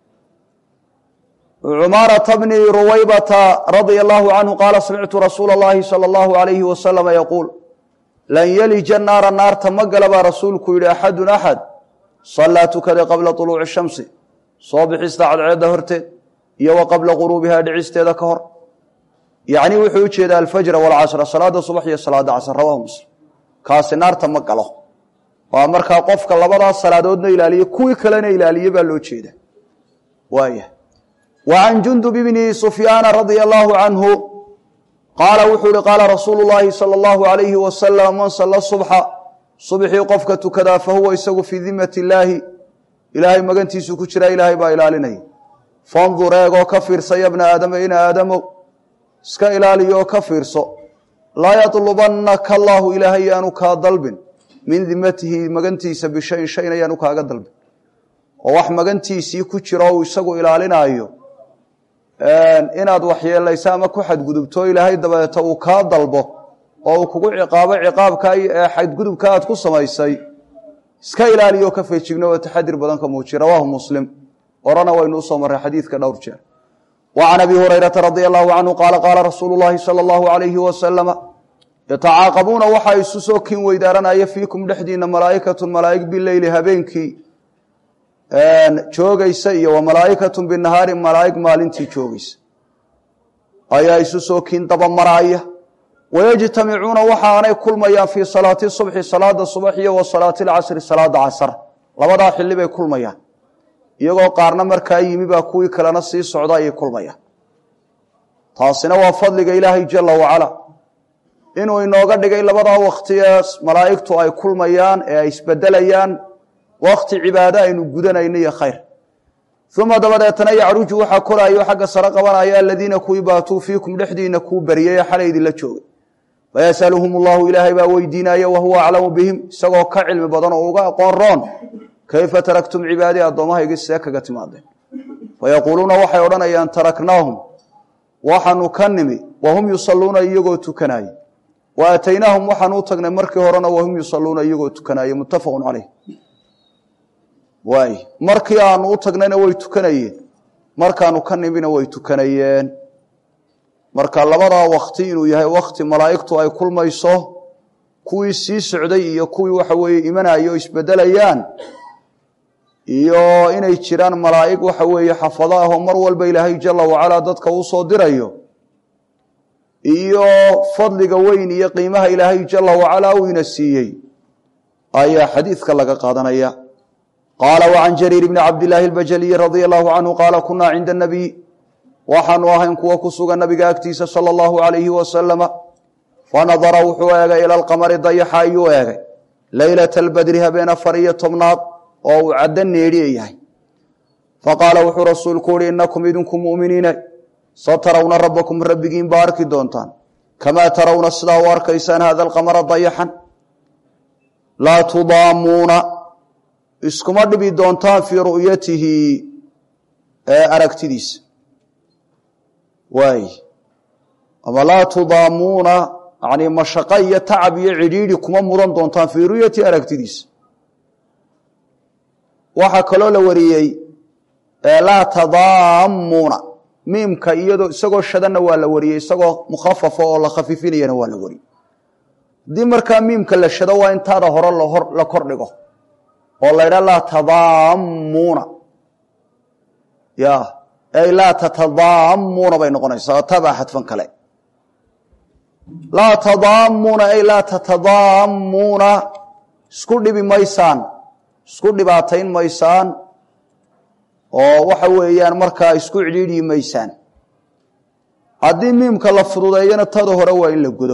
cumaarata bni ruwaybata radia allahu canhu qaala samictu rasuula اllahi salى اllahu alayhi wasalama yaquul lan yelija naara naarta ma gala baa rasuulku yidhi axadun axad sallaa tukaday qabla طuluuci shamsi soo bixista cadceedda horteed iyo wa qabla quruubihaa dhicisteeda ka hor yacni wuxuu u jeedaa alfajra waalcasra salaada subax iyo salaada casr rawahu muslim kaasi naarta ma galo waa markaa qofka labadaas salaadoodna ilaaliye kuwii kalena ilaaliye baa loo jeeda waaya wa can jundub bni sufyaana radia allahu canhu qaala wuxuu ihi qaala rasuulu llaahi sala allahu alayhi wasalam man salla subxa subxii qofka tukadaa fa huwa isagu fii dimmati illaahi ilaahay magantiisu ku jiraa ilaahay baa ilaalinaya fandur eegoo ka fiirsa ya bna aadama in aadamow iska ilaaliyooo ka fiirso laa yadlubannaka allaahu ilaahay yaanu kaa dalbin min dimatihi magantiisa bishayin shayna yaanu kaaga dalbin oo wax magantiisii ku jiro uu isagu ilaalinaayo inaad waxyeelayso ama ku xadgudubto ilaahay dabeeto uu kaa dalbo oo uu kugu ciqaabo ciqaabka ee xadgudubka aad ku samaysay iska ilaaliyo ka feejigno oo taxadir badan ka muujiya rawaahu muslim orana waynu usoo marray xadiidka dhowr jeer wa can abi hurayrata radia allahu canhu qaala qaala rasuulu llaahi sala allahu alayhi wasalama yatacaaqabuuna waxaa isu soo kin weydaaranaya fiikum dhexdiina malaa'ikatun malaa'ig bileyli habeenkii joogaysa iyo wa malaa'ikatun binahaari malaa'ig maalintii joogaysa ayaa isu soo kin dabamaraaya wayajtamicuuna waxaanay kulmayaan fii salaati subxi salaada subax iyo wa salaati alcasri salaada casar labadaa xilli bay kulmayaan iyagoo qaarna markaa yimi baa kuwii kalena sii socda ayay kulmayaan taasina waa fadliga ilaahay jala wacala inuu inooga dhigay labadaa wakti ee malaa'igtu ay kulmayaan ee ay isbedelayaan wakti cibaado aynu gudanayno iyo khayr uma dabadeetana yacruju waxaa koraayo xagga sare qabanaya aladiina kuwii baatuu fiikum dhexdiina kuu baryay ee xalay idinla joogay fayasaluhum allahu ilaahay baa weydiinaya wahuwa aclamu bihim isagoo ka cilmi badan oo uga aqoon roon kayfa taraktum cibaadii addoommahaygi see kaga timaadeen fayaquuluuna waxay odhanayaan taraknaahum waxaanu ka nimi wahum yusalluuna iyagoo tukanaaye wa aataynaahum waxaanu u tagnay markii horena wahum yusalluuna iyagoo tukanaaye muttafaqun caleyh waay markii aanu u tagnayna way tukanayeen markaanu ka nimina way tukanayeen marka labadaa wakti inuu yahay wakti malaa'igtu ay kulmayso kuwii sii socday iyo kuwii waxa weeye imanaya oo isbedelayaan iyo inay jiraan malaa'ig waxa weeye xafado ah oo mar walba ilaahay jala wacalaa dadka uu soo dirayo iyo fadliga weyn iyo qiimaha ilaahay jala wacalaa uu ina siiyey ayaa xadiidka laga qaadanaya qaala wacan jariir bni cabdillaahi albajaliyi radia allahu canhu qaala kunaa cinda anabiy waxaanu ahayn kuwa ku sugan nabiga agtiisa sala allahu alayhi wasalama fanadara wuxuu eegay ila alqamari dayaxa ayuu eegay leylata albadri habeen afar iyo tobnaad oo uu caddo needhiya yahay faqaala wuxuu rasuulku uhi inakum idinku mu'miniina satarawna rabbakum rabbigiin baa arki doontaan kamaa tarawna sidaa u arkaysaan hada alqamara dayaxan laa tudaamuuna iskuma dhibi doontaan fii ru'yatihi ee aragtidiisa waay ama laa tudaamuuna yani mashaqo iyo tacab iyo cidhiidhi kuma mudan doontaan fii ru'yati aragtidiisa waxaa kaloo la wariyey laa tadaamuuna miimka iyadoo isagoo shadanna waa la wariyey isagoo mukhafafa oo la khafiifinayana waa la wariyey haddii markaa miimka la shado waa intaada hore la kor dhigo oo la ydhaa laa tadaamuuna ya ay laa tatadaamuuna bay noqonaysaa tabaa xadfan kale laa tadaamuuna ay laa tatadaamuuna isku dhibi maysaan isku dhibaatayn maysaan oo waxa weeyaan markaa isku cidhiidhi maysaan haddii miimka la fududeeyana tada hore waa in la godo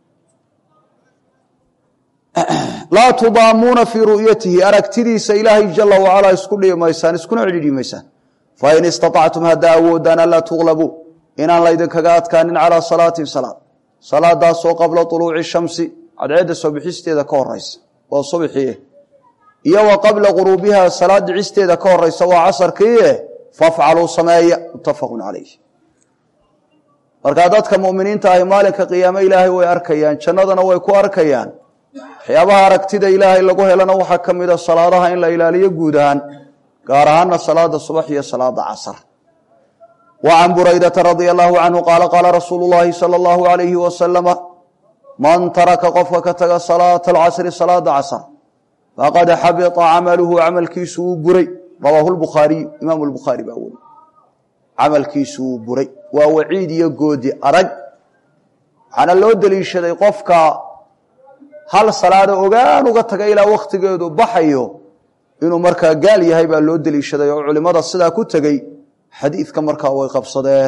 laa tudaamuuna fii ru'yatihi aragtidiisa ilaahay jala wacalaa isku dhibi maysaan iskuna cidhiidhi maysaan fain istaطactum haddaa awoodaan anlaa tuglabuu inaan laydinkaga adkaanin calaa salaatin salaad salaadaasoo qabla طuluuci shamsi cadceedda soo bixisteeda ka horeysa waa subxie iyo wa qabla guruubiha salaad dhicisteeda ka horeysa waa casarkiie fafcaluu sameeya mutafaqu calayh markaa dadka muminiinta ahi maalinka qiyaame ilaahay way arkayaan jannadana way ku arkayaan waxyaabaha aragtida ilaahay lagu helana waxaa ka mida salaadaha in la ilaaliyo guud ahaan gaar ahaana salaada subax iyo salaada casar wa can buraydata radia allahu canhu qaala qaala rasuulu llaahi sala allahu alayhi wasalama man taraka qofka ka taga salaata alcasri salaada casar faqad xabita camaluhu camalkiisu wuu buray rawaahu lbukhaariyu imaamu lbukhaari baa weri camalkiisu wuu buray waa waciid iyo goodi adag waxaana loo deliishaday qofka hal salaada ogaan uga taga ilaa wakhtigeedu baxayo inuu markaa gaal yahay baa loo deliishaday oo culimada sidaa ku tegey xadiidka markaa way qabsadeen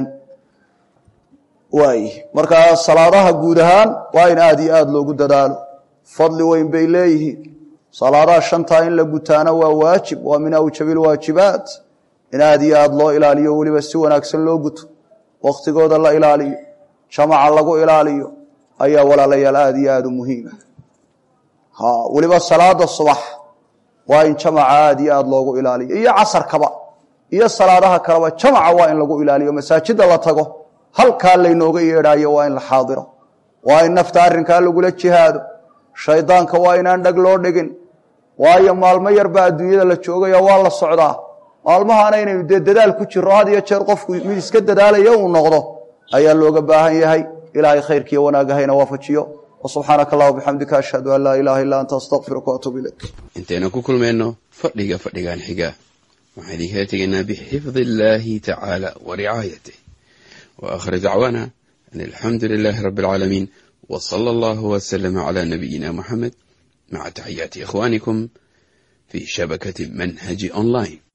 waay markaa salaadaha guud ahaan waa in aada iyo aada loogu dadaalo fadli weyn bay leeyihiin salaadaha shantaa in la gutaana waa waajib waa min awjabi lwaajibaat in aada iyo aada loo ilaaliyo weliba si wanaagsan loo guto wakhtigooda la ilaaliyo jamaca lagu ilaaliyo ayaa walaalayaal aada iyo aada u muhiima ha weliba salaada subax waa in jamaca aada iyo aada loogu ilaaliyo iyo casarkaba iyo salaadaha kaleba jamaca waa in lagu ilaaliyo masaajida la tago halkaa laynooga yeedhaayo waa in la xaadiro waa in nafta arrinkaa lagula jihaado shaydaanka waa inaan dhag loo dhigin waayo maalmo yarbaa adduunyada la joogaya waa la socdaa maalmahaana inaynu dee dadaal ku jiro had iyo jeer qofku mid iska dadaalaya uu noqdo ayaa looga baahan yahay ilaahay khayrkiiyo wanaagahayna waafajiyo subxaanaka allah bixamdika ashhadu an laa ilaaha illa anta astaqfiruka waatuub ilayk intaynu ku kulmayno fadhiga fadhigan xiga waxaan idinkala tegaynaa bixifdi illaahi tacaala wa ricaayatih wa aakhir dacwaana an alxamdu lilaahi rabbi alcaalamiin wa sala allahu wasalama calaa nabiyina muxamed maca taxiyaati ikhwaanikum fii shabakati manhaji online